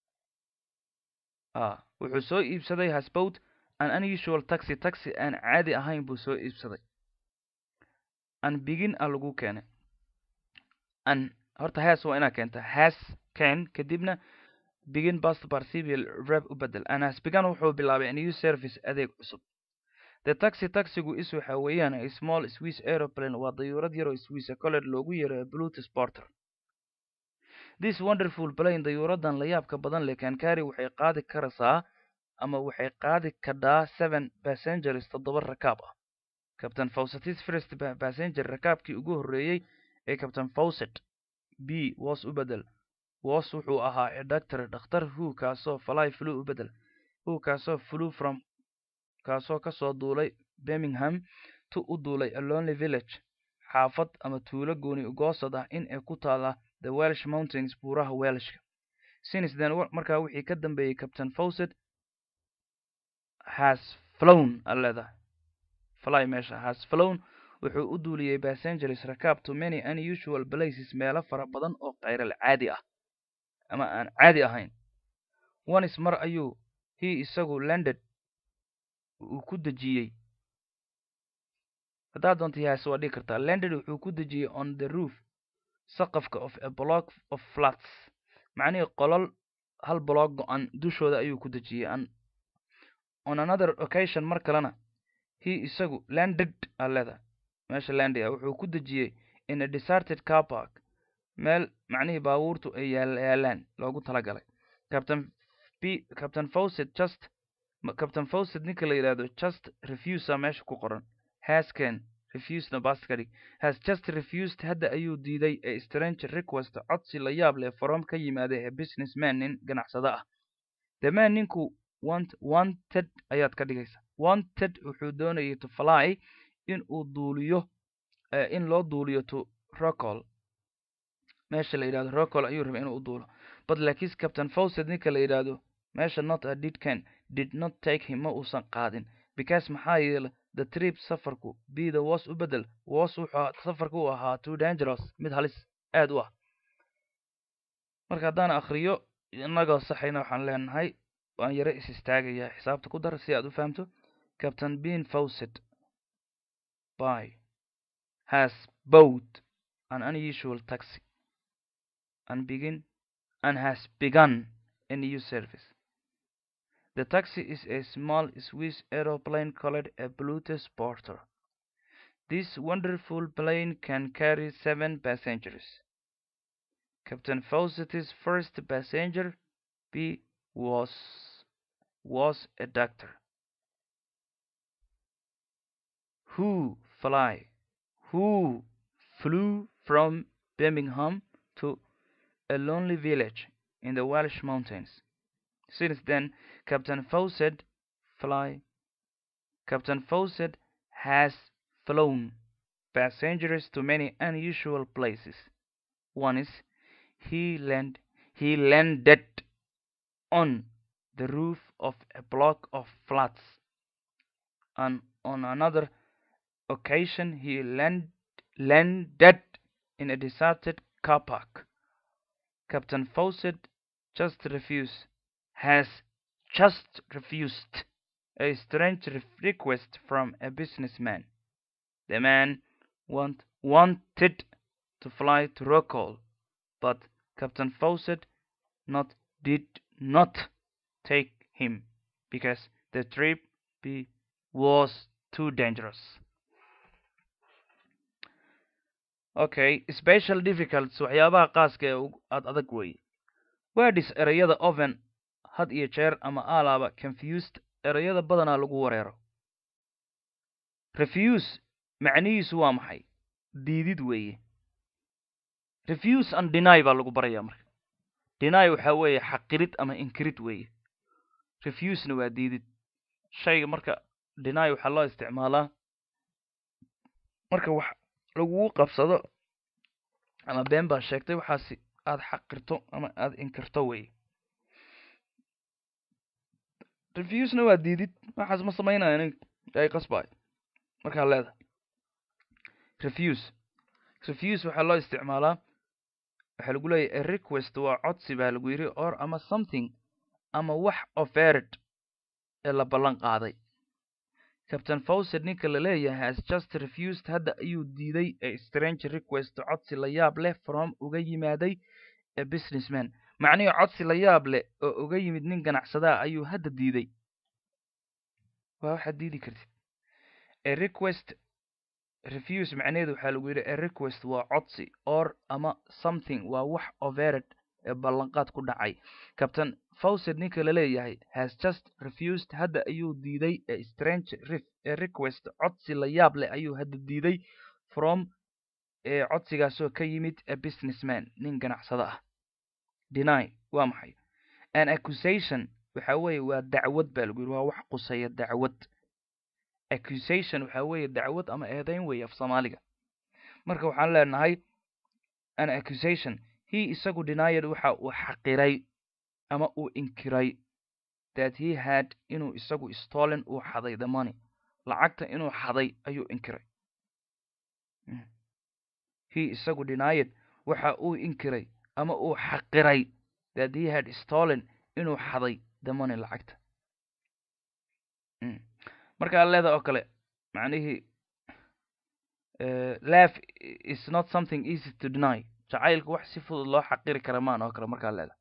a wuxuu soo iibsaday has bowt an unusual taxi taxi aan caadi ahayn buu soo iibsaday an begin a lagu keenay an horta has waa inaa keenta has ken kadibna begin past participial verb u bedel an has begun wuxuu bilaabay a new service adeeg cusub the taxi taxigu is waxa weeyaan a small swiss aeroplane waa dayuurad yaroo swiss colled loogu yeero bluetooth porter this wonderful plane dayuuradan la yaabka badan leh kankari waxay qaadi karaysaa ama waxay qaadi kadhaa seven passengers toddoba rakaab ah captain fawcetis first passenger rakaabkii ugu horreeyey ee captain fawcet b was u bedel was wuxuu ahaa a doctor dhakhtar who kaasoo fly flew u bedel who kaasoo flew from kaasoo kasoo duulay birmingham tu u duulay a lonely village xaafad ama tuulo gooni ugoosad ah in ay ku taala the welsh mountains buuraha welshka since then markaa wixii ka dambeeyey captain fawcet has flown a leedahay fly meesha has flown wuxuu u duuliyey passengers rakaab to many unusual places meelo fara badan oo khayral caadi ah ama aan caadi ahayn onis mar ayuu he isagu landed uu ku dejiyey haddaad doonta has waa dhigi kartaa landed wuxuu ku dejiyey on the roof saqafka of a block of flats macnihii qolol hal block go-an dushooda ayuu ku dejiyey on another occasion mar kalena he isagu landed a leeda meesha landi ah wuxuu ku dejiyey in a deserted car park meel macnihii baabuurtu ay yaalaan loogu talagalay captain b captain fawcet just captain fawcet ninka la yidhahdo just refusa meesha ku qoran hasken refusena baskadhig has just refused hadda ayuu diiday a strange request codsi la yaab leh from ka yimaada a business man nin ganacsada ah the man ninku want wanted ayaad ka dhigaysa wanted wuxuu doonayay to fly in uu duuliyo in loo duuliyo to rocol meesha la yidhahdo rocol ayuu rabay inuu u duulo but laakiinse captain fawcet ninka la yidhaahdo meesha not a did can did not take him ma uusan qaadin because maxaa yeele the trip safarku bida was u bedel was wuxuu safarka u ahaa too dangerous mid halis aad u ah marka haddaan akriyo inagoo saxayna waxaan leenahay waan yaro is istaagayaa xisaabta ku dar si aad u fahamto captain bean fawcet by has bought an unusual taxi and begin and has begun a new service. The taxi is a small Swiss aeroplane called a Bluetooth Porter. This wonderful plane can carry seven passengers. Captain Fawcett's first passenger B was was a doctor. Who fly who flew from Birmingham to a lonely village in the Welsh mountains. Since then, Captain Fawcett fly Captain Fawcett has flown passengers to many unusual places. One is he land he landed on the roof of a block of flats, and on another occasion he land, landed in a deserted car park. Captain Fawcett just refused has just refused a strange request from a businessman. The man want, wanted to fly to Rockall, but Captain Fawcett not did not take him because the trip be, was too dangerous. okay special difficults waxyaabaha qaaska ee aad adag weeye wordis ereyada oven had iyo jeer ama alaaba confused ereyada badanaa lagu wareero refuse macnihiisu waa maxay diidid weeye refuse and deny baa lagu barayaa marka deny waxaa weeye xaqirid ama inkirid weeye refusena waa diidid shayga marka deny waxaa loo isticmaalaa marka wax lagugu qabsado ama been baa sheegtay waxaasi aada xaqirto ama aada inkirto weye refusena waa diidid waxaas ma samaynayo nig ay qasbaay markaa leedahay refuse refuse waxaa loo isticmaalaa waxaa lagu leeyahy a request waa codsi baa lagu yidhi or ama something ama wax offered ee la ballan qaaday captain fawcett ninka la leeyahay has just refused hadda ayuu diiday a strange request codsi la yaab leh from uga yimaaday a businessman macnihii codsi la yaab leh oo uga yimid nin ganacsadaa ayuu hadda diiday waa waxaad diidi kartid a request refuse macnaheedu waxaa lagu yidhi a request waa codsi or ama something waa wax overed ee ballanqaad ku dhacay captain fawcett ninka la leeyahay has just refused hadda ayuu diiday a strange rif a request codsi la yaab leh ayuu hadda diiday from ee codsigaasoo ka yimid a businessman nin ganacsado ah deny waa maxay an accusation waxa weeye waa dacwad baa lagu yidhi waa wax quseeya dacwad accusation waxa weeye dacwad ama eedeyn weeye af soomaaliga marka waxaan leenahay an accusation he isagu denied waxa uu xaqiray ama uu inkiray that he had inuu isagu stolen uu xaday the money lacagta inuu xaday ayuu inkiray he isagu denied waxa uu inkiray ama uu xaqiray that he had stolen inuu xaday the money lacagta markaa leeda oo kale macnihii laugh is not something easy to deny jacaylku wax si fudud loo xaqiri kara maan oo kale markaa leeda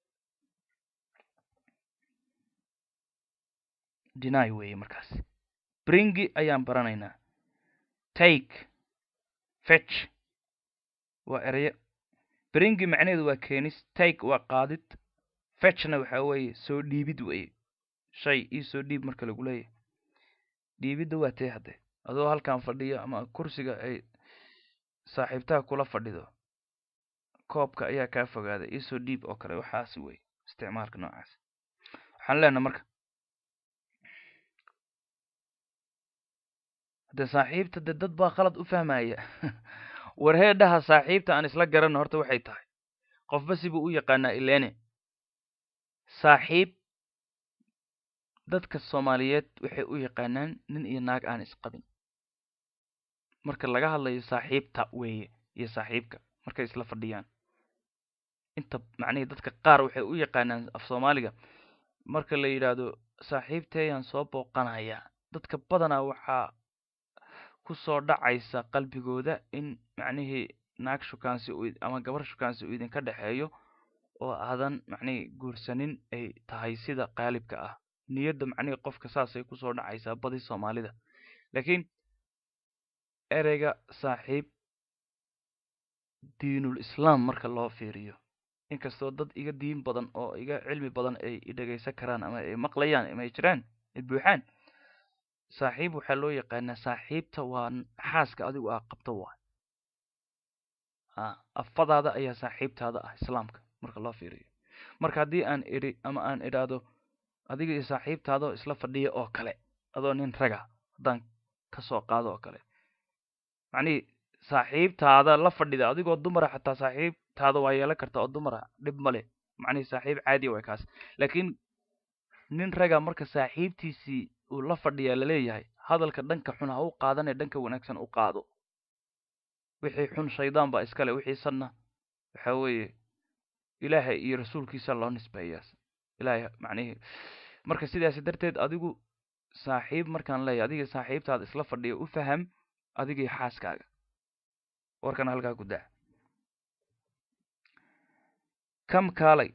deny weeye markaas bringi ayaan baranaynaa take fetch waa ereyo bringi macnaheedu waa keenis take waa qaadid fetchna waxaa weeye soo dhiibid weeye shay ii soo dhiib marka lagu leeyahy dhiibidda waa tee haddee adoo halkan fadhiyo ama kursiga ay saaxiibtaha kula fadhido koobka ayaa kaa fogaaday iisoo dhiib oo kale waxaas wey isticmaalka noocaas waxaan leenaha marka de saaxiibta de dad baa khalad u fahmaya warheedhaha saaxiibta aan isla garanno horta waxay tahay qofba sibuu u yaqaanaa ilene saaxiib dadka soomaaliyeed waxay u yaqaanaan nin iyo naag aan isqabin marka laga hadlayo saaxiibta weeye iyo saaxiibka markay isla fadhiyaan inta macnihii dadka qaar waxay u yaqaanaan af soomaaliga marka la yidhaahdo saaxiibteeyaan soo booqanayaa dadka badanaa waxaa ku soo dhacaysa qalbigooda in macnihii naag shukaansi u ama gabar shukaansi uu idinka dhexeeyo oo aadan macnihii guursanin ay tahay sida qaalibka ah niyadda macnihii qofka saasay kusoo dhacaysaa badi soomaalida laakiin ereyga saaxiib diinul islaam marka loo fiiriyo inkastoo dad iga diin badan oo iga cilmi badan ay idhegaysan karaan ama ay maqlayaan ama ay jiraan ay buuxaan saaxiib waxaa loo yaqaanaa saaxiibta waa xaaska adigu aa qabto waay a afadaada ayaa saaxiibtaada ah islaamka marka loo fiiriyo marka haddii aan idhi ama aan idhaahdo adiga iyo saaxiibtaada oo isla fadhiya oo kale adoo nin raga haddaan kasoo qaado oo kale macnihii saaxiibtaada la fadhida adigoo dumara xataa saaxiibtaada waa yeelan karta oo dumara dhib ma leh macnihii saaxiib caadiya way kaas laakiin nin raga marka saaxiibtiisii uu la fadhiyaa laleeyahay hadalka dhanka xun ha u qaadanee dhanka wanaagsan u qaado wixii xun shaydaan baa iskale wixii sanna waxa weeye ilaahay iyo rasuulkiisa loo nisbeeyaa ilaahay macnihii marka sidaasi darteed adigu saaxiib markaan leeyahay adiga saaxiibtaada isla fadhiya u faham adigii xaaskaaga warkana halkaa ku daa kam kaalay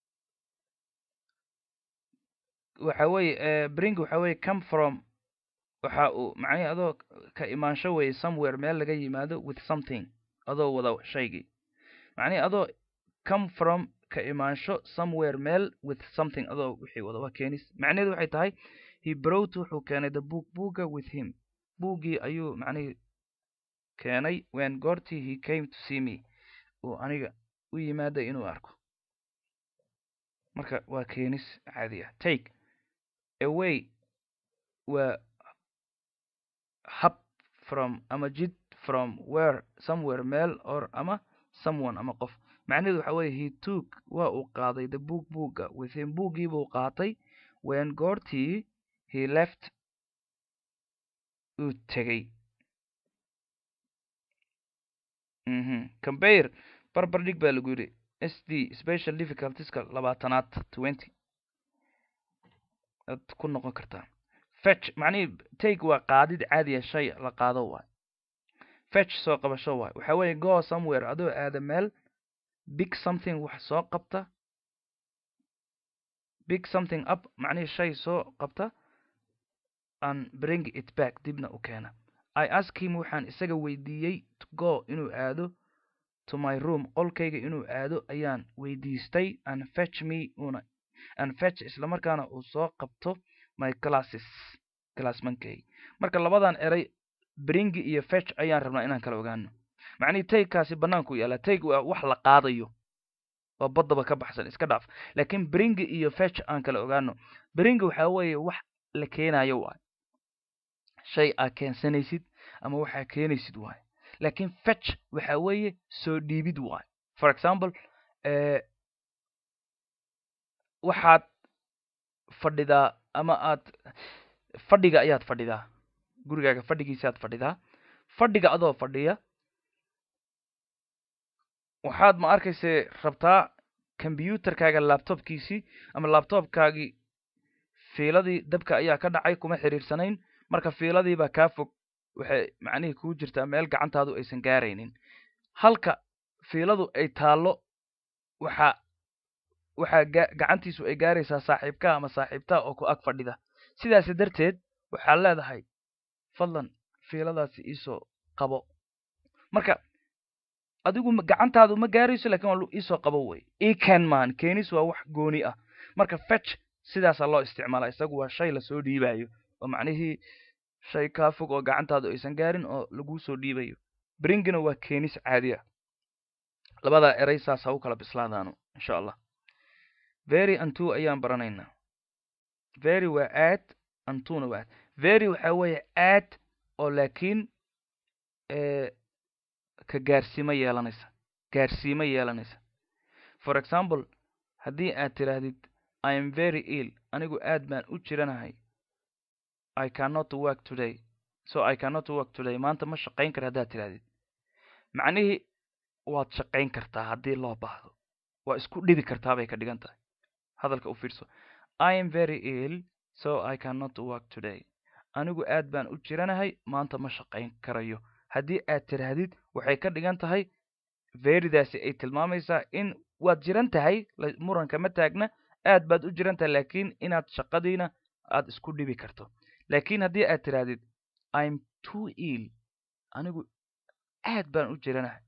waxa weeye bring waxa weeye come from waxa uu macnihi adoo ka imaansho weeye somewhere meel laga yimaado with something adoo wada shaygii macnihi adoo come from ka imaansho somewhere meel with something adoo wixii wada waa keenis macnaheedu waxay tahay he brought wuxuu keenay the book buugga with him buuggii ayuu macnihii keenay when goortii he came to see me uu aniga u yimaada inuu arko marka waa keenis caadi ah take away waa hab from ama jid from where somewhere meel or ama someone ama qof macnaheedu waxa weye he took waa uu qaaday the book buugga within buuggii buu qaatay when goortii he left uu tegey mhm compare barbar dhig baa lagu yidhi s d special difficultieska labaatanaad twenty ad ku noqon kartaa fetch macnihii take waa qaadid caadiya shay la qaado waay fetch soo qabasho waay waxa weeye go somewhere adoo aada meel big something wax soo qabta big something up macnihii shay soo qabta and bring it back dibna u keena i ask him waxaan isaga weydiiyey to go inuu aado to my room qolkayga inuu aado ayaan weydiistay and fetch me una and fetch islamarkaana uu soo qabto my classes classmankay marka labadan eray bringi iyo fetch ayaan rabnaa inaan kala ogaano macnihii taygkaasi bannaanku yaalla tayg waa wax la qaadayo waa baddaba ka baxsan iska dhaaf laakiin bringi iyo fetch aan kala ogaano bringi waxaa weeye wax la keenayo waay shay aa keensanaysid ama waxaa keenaysid waay laakiin fetch waxa weeye soo dhiibid waay for example waxaad fadhidaa ama aad fadhiga ayaad fadhidaa gurigaaga fadhigiisaaad fadhidaa fadhiga adoo fadhiya waxaad ma arkayse rabtaa combyuterkaaga laptopkiisii ama laptopkaagii fiiladii dabka ayaa ka dhacay kuma xiriirsanayn marka fiiladiibaa kaa fog waxay macnihii kuu jirtaa meel gacantaadu aysan gaaraynin halka fiiladu ay taallo waxaa waxaa gacantiisu ay gaaraysaa saaxiibkaa ama saaxiibtaa oo ku ag fadhida sidaasi darteed waxaad leedahay fadlan fiiladaasi iisoo qabo marka adigu gacantaadu ma gaarayso lakin waa iisoo qabo wey ecan man keenis waa wax gooni ah marka fetch sidaasaa loo isticmaala isagu waa shay lasoo dhiibayo oo macnihii shay kaa fog oo gacantaadu aysan gaarin oo laguu soo dhiibayo bringina waa keenis caadi ah labadaa eray saas ha u kala bislaadaano insha allah very antu ayaan baranaynaa very waa aad antuna waa aad very waxaa weeye aad oo laakiin ka gaarsiimo yeelanaysa gaarsiimo yeelanaysa for example haddii aad tidhaahdid i am very ill anigu aad baan u jiranahay i cannot work today so i cannot work today maanta ma shaqayn kara haddaad tidhahdid macnihii waad shaqayn kartaa haddii loo baahdo waa isku dhibi kartaa bay ka dhigan tahay hadalka u fiirso i am very ill so i cannot work today anigu aad baan u jiranahay maanta ma shaqayn karayo haddii aad tidhaahdid waxay ka dhigan tahay veridaasi ay tilmaamaysaa in waad jiran tahay muranka ma taagna aad baad u jiran tahay laakiin inaad shaqadiina aad isku dhibi karto laakiin haddii aad tidhaahdid im too ill anigu aad baan u jiranahay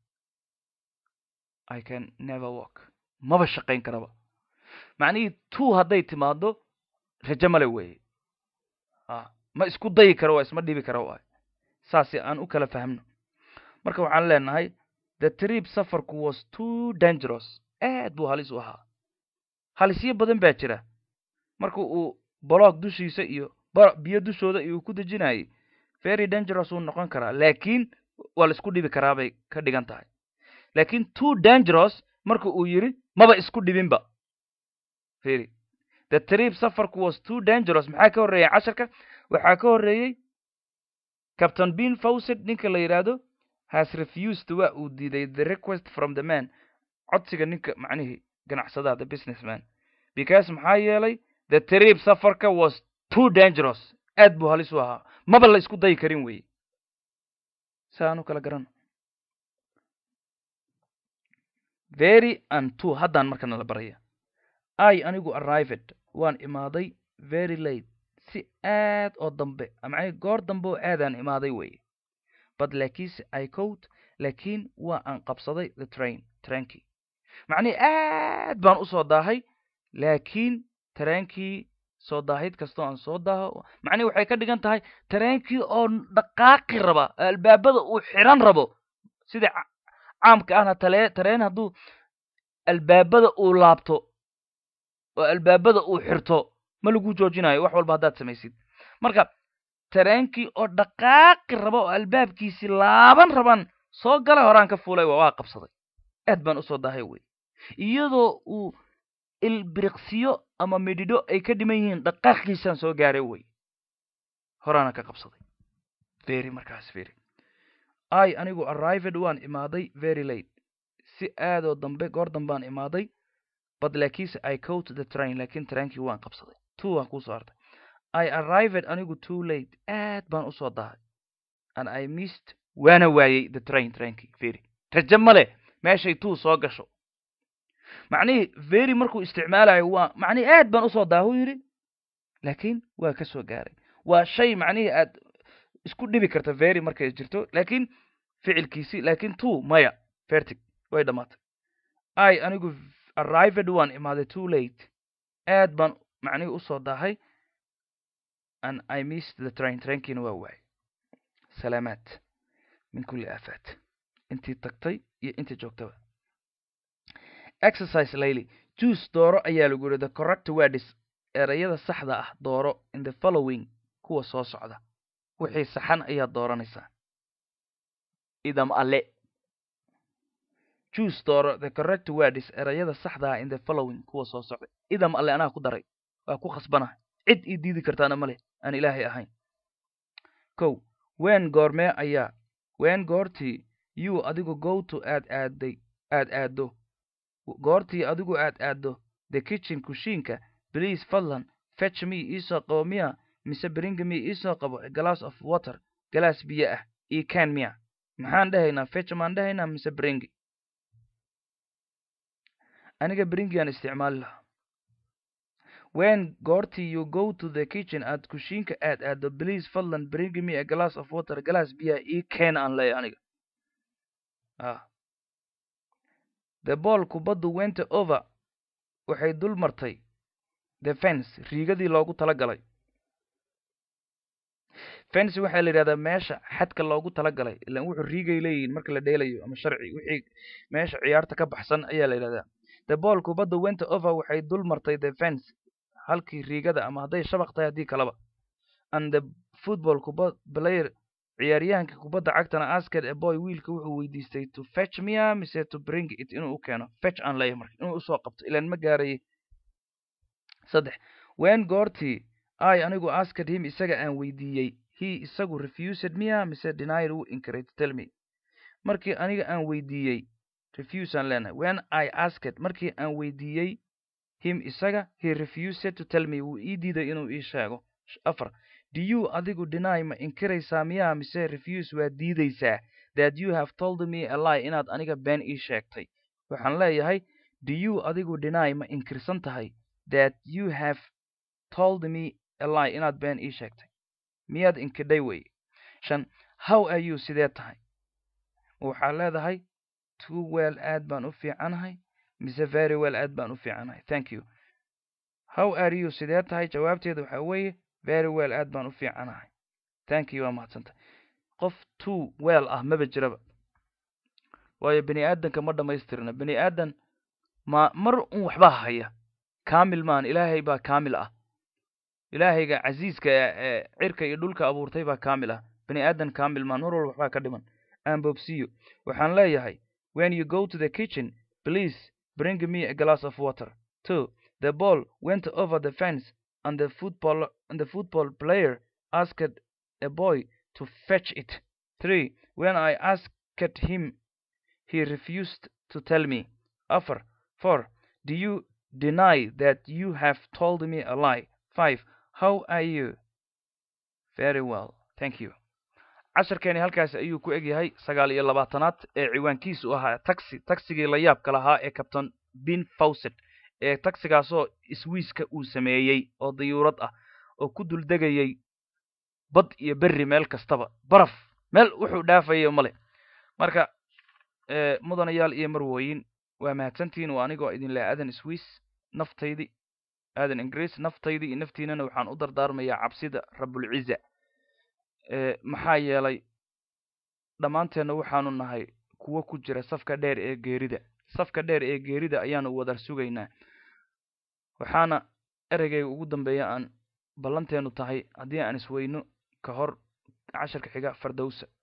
i can never work maba shaqayn karaba macnihii two hadday timaado rajo male weeye ma isku dayi karo waa isma dhibi karo waay saasi aan u kala fahmno marka waxaan leenahay the trip safarku was too dangerous aad buu halis u ahaa halisyo badan baa jira marka uu boloog dushiisa iyo biyo dushooda iyo ku dejinayay very dangerous wuu noqon karaa laakiin waa la isku dhibi karaa bay ka dhigan tahay laakiin too dangerous marka uu yidhi maba isku dhibinba very the trip safarku was too dangerous maxaa ka horreeyay casharka waxaa ka horreeyey captain bean fawcet ninka la yidhaahdo has refused waa uu diiday the request from the man codsiga ninka macnihii ganacsadaha the businessman because maxaa yeelay the trip safarka was too dangerous aad buu halis u ahaa maba la isku dayi karin weye si aan u kala garano very and two haddaan markana la baraya i anigu arrived waan imaaday very late si aad oo dambe macnii goor dambe oo aadaan imaaday weye but laakiinse i cowt laakiin waa aan qabsaday the train trainkii macnihii aad baan u soo daahay laakiin tareenkii soo daahid kastoo aan soo daaho macnihi waxay ka dhigan tahay tareenkii oo dhaqaaqi raba albaabada uu xiran rabo sida caamka ahna tale tareen hadduu albaabada uu laabto oo albaabada uu xirto ma lagu joojinayo wax walba haddaad samaysid marka tareenkii oo dhaqaaqi raba oo albaabkiisii laaban rabaan soo gala horaan ka fuulay waa qabsaday aad baan usoo dahay wey iyadoo uu ilbiriqsiyo ama midhidho ay ka dhiman yihiin dhaqaaqiisaan soo gaaray wey horaana ka qabsaday very markaas very i anigu arrived waan imaaday very late si aadoo dambe goor dambaan imaaday but laakiinse i coat the train laakiin trainkii waan qabsaday two waan kuusoo hartay i arrived anigu too late aad baan usoo dahay and i missed waana waayey the train trainkii very raje male meeshay two soo gasho macnihii very markuu isticmaalayo waa macnihii aad baan usoo daahuu yidhi laakiin waa ka soo gaaray waa shay macnihii aad isku dhibi karta very markay jirto laakiin ficilkiisi laakiin two maya fertig way dhammaatay i anigu arrived waan imaaday too late aad baan macnihii usoo daahay and i missed the train trainkiina waa waayay salaamaad min kulli aafaat intii tagtay iyo intii joogtaba exercise layli juice dooro ayaa lagu yidhi the correct words erayada saxda ah dooro in the following kuwa soo socda wixii saxan ayaad dooranaysaa idam alle juice dooro the correct words erayada saxda ah in the following kuwa soo socda idam alle anaa ku daray waa ku khasbanahay cid ii diidi kartaana ma leh aan ilaahay ahayn kow ween goormee ayaa ween goortii you adigu gowto aad aaday aad aaddo goortii adigu aad aaddo the kitchen kushiinka please fadlan fetch me iisoo qabo miya mise bring me iisoo qabo a glass of water galaas biyo ah ii can miya maxaan dhahaynaa fetch maan dhahaynaa mise bring aniga bringiaan isticmaali lahaa when goortii you go to the kitchen aad kushiinka aad aaddo please fadlan bring me a glass of water galaas biyaa ii can aan leeya aniga ah the ball kubaddu went over waxay dul martay the fence riigadii loogu tala galay fence waxaa la yidhahdaa meesha xadka loogu tala galay ilaan wuxuu riigay leeyihiin marka la dheelayo ama sharci wixii meesha ciyaarta ka baxsan ayaa la yidhahdaa the ball kubadda went over waxay dul martay the fence halkii riigada ama hadday shabaq tahay haddii kalaba and the football kuba player ciyaaryahanka kubadda cagtana asked a boy wiilka wuxuu weydiistay to fetch mia mise to bring it inuu u keeno fetch aan leeyahay marka inuu usoo qabto ilaan ma gaarayay saddex wen goortii i anigu asked him isaga aan weydiiyey he isagu refused mia mise denied wuu inkiray to tell me markii aniga aan weydiiyey refuse aan leenahay when i asked markii aan weydiiyey him isaga he refused to tell me wuu ii diiday inuu ii sheego afar do you adigu deny ma inkiraysaa miyaa mise refuse waa diidaysaa that you have told me a lie inaad aniga been ii sheegtay waxaan leeyahay do you adigu deny ma inkirsan tahay that you have told me a lie inaad been ii sheegtay miyaad inkidhay wey shan how are you sidee tahay waxaa leedahay too well aad baan u fiicanahay mise very well aad baan u fiicanahay thank you how are you sidee tahay jawaabteeda waxaa weeye very well aad baan u fiicanahay thank you waa mahadsantay qof too well ah maba jiraba waayo bani aadanka ma dhammaystirna bani aadan ma mar un waxbaa haya kaamil maan ilaahay baa kaamil ah ilaahayga casiiska ee cirka iyo dhulka abuurtay baa kaamil ah bani aadan kaamil maan mar walba waxbaa ka dhiman aan boobsiiyo waxaan leeyahay when you go to the kitchen please bring me a glass of water two the ball went over the fence and the football and the football player asked a boy to fetch it three when i asked him he refused to tell me afar four do you deny that you have told me a lie five how are you very well thank you casharkeeni halkaasi ayuu ku egyahay sagaal iyo labaatanaad ee ciwaankiisu ahaa taxi taxigii la yaabka lahaa ee captain bin fawcet ee taxigaasoo iswiiska uu sameeyey oo dayuurad ah oo ku duldegayay bad iyo berri meel kastaba baraf meel wuxuu dhaafayo male marka mudanayaal iyo marwooyin waa mahadsantihiin waa anigoo idin leh aadan swiis naftaydii aadan ingiriis naftaydii iyo naftiinana waxaan u dardaarmayaa cabsida rabulciza maxaa yeelay dhammaanteenna waxaanu nahay kuwo ku jira safka dheer ee geerida safka dheer ee geerida ayaanu wada sugaynaa waxaana ereygayga ugu dambeeya aan ballanteenu tahay haddii aan isweyno ka hor casharka xiga fardowsa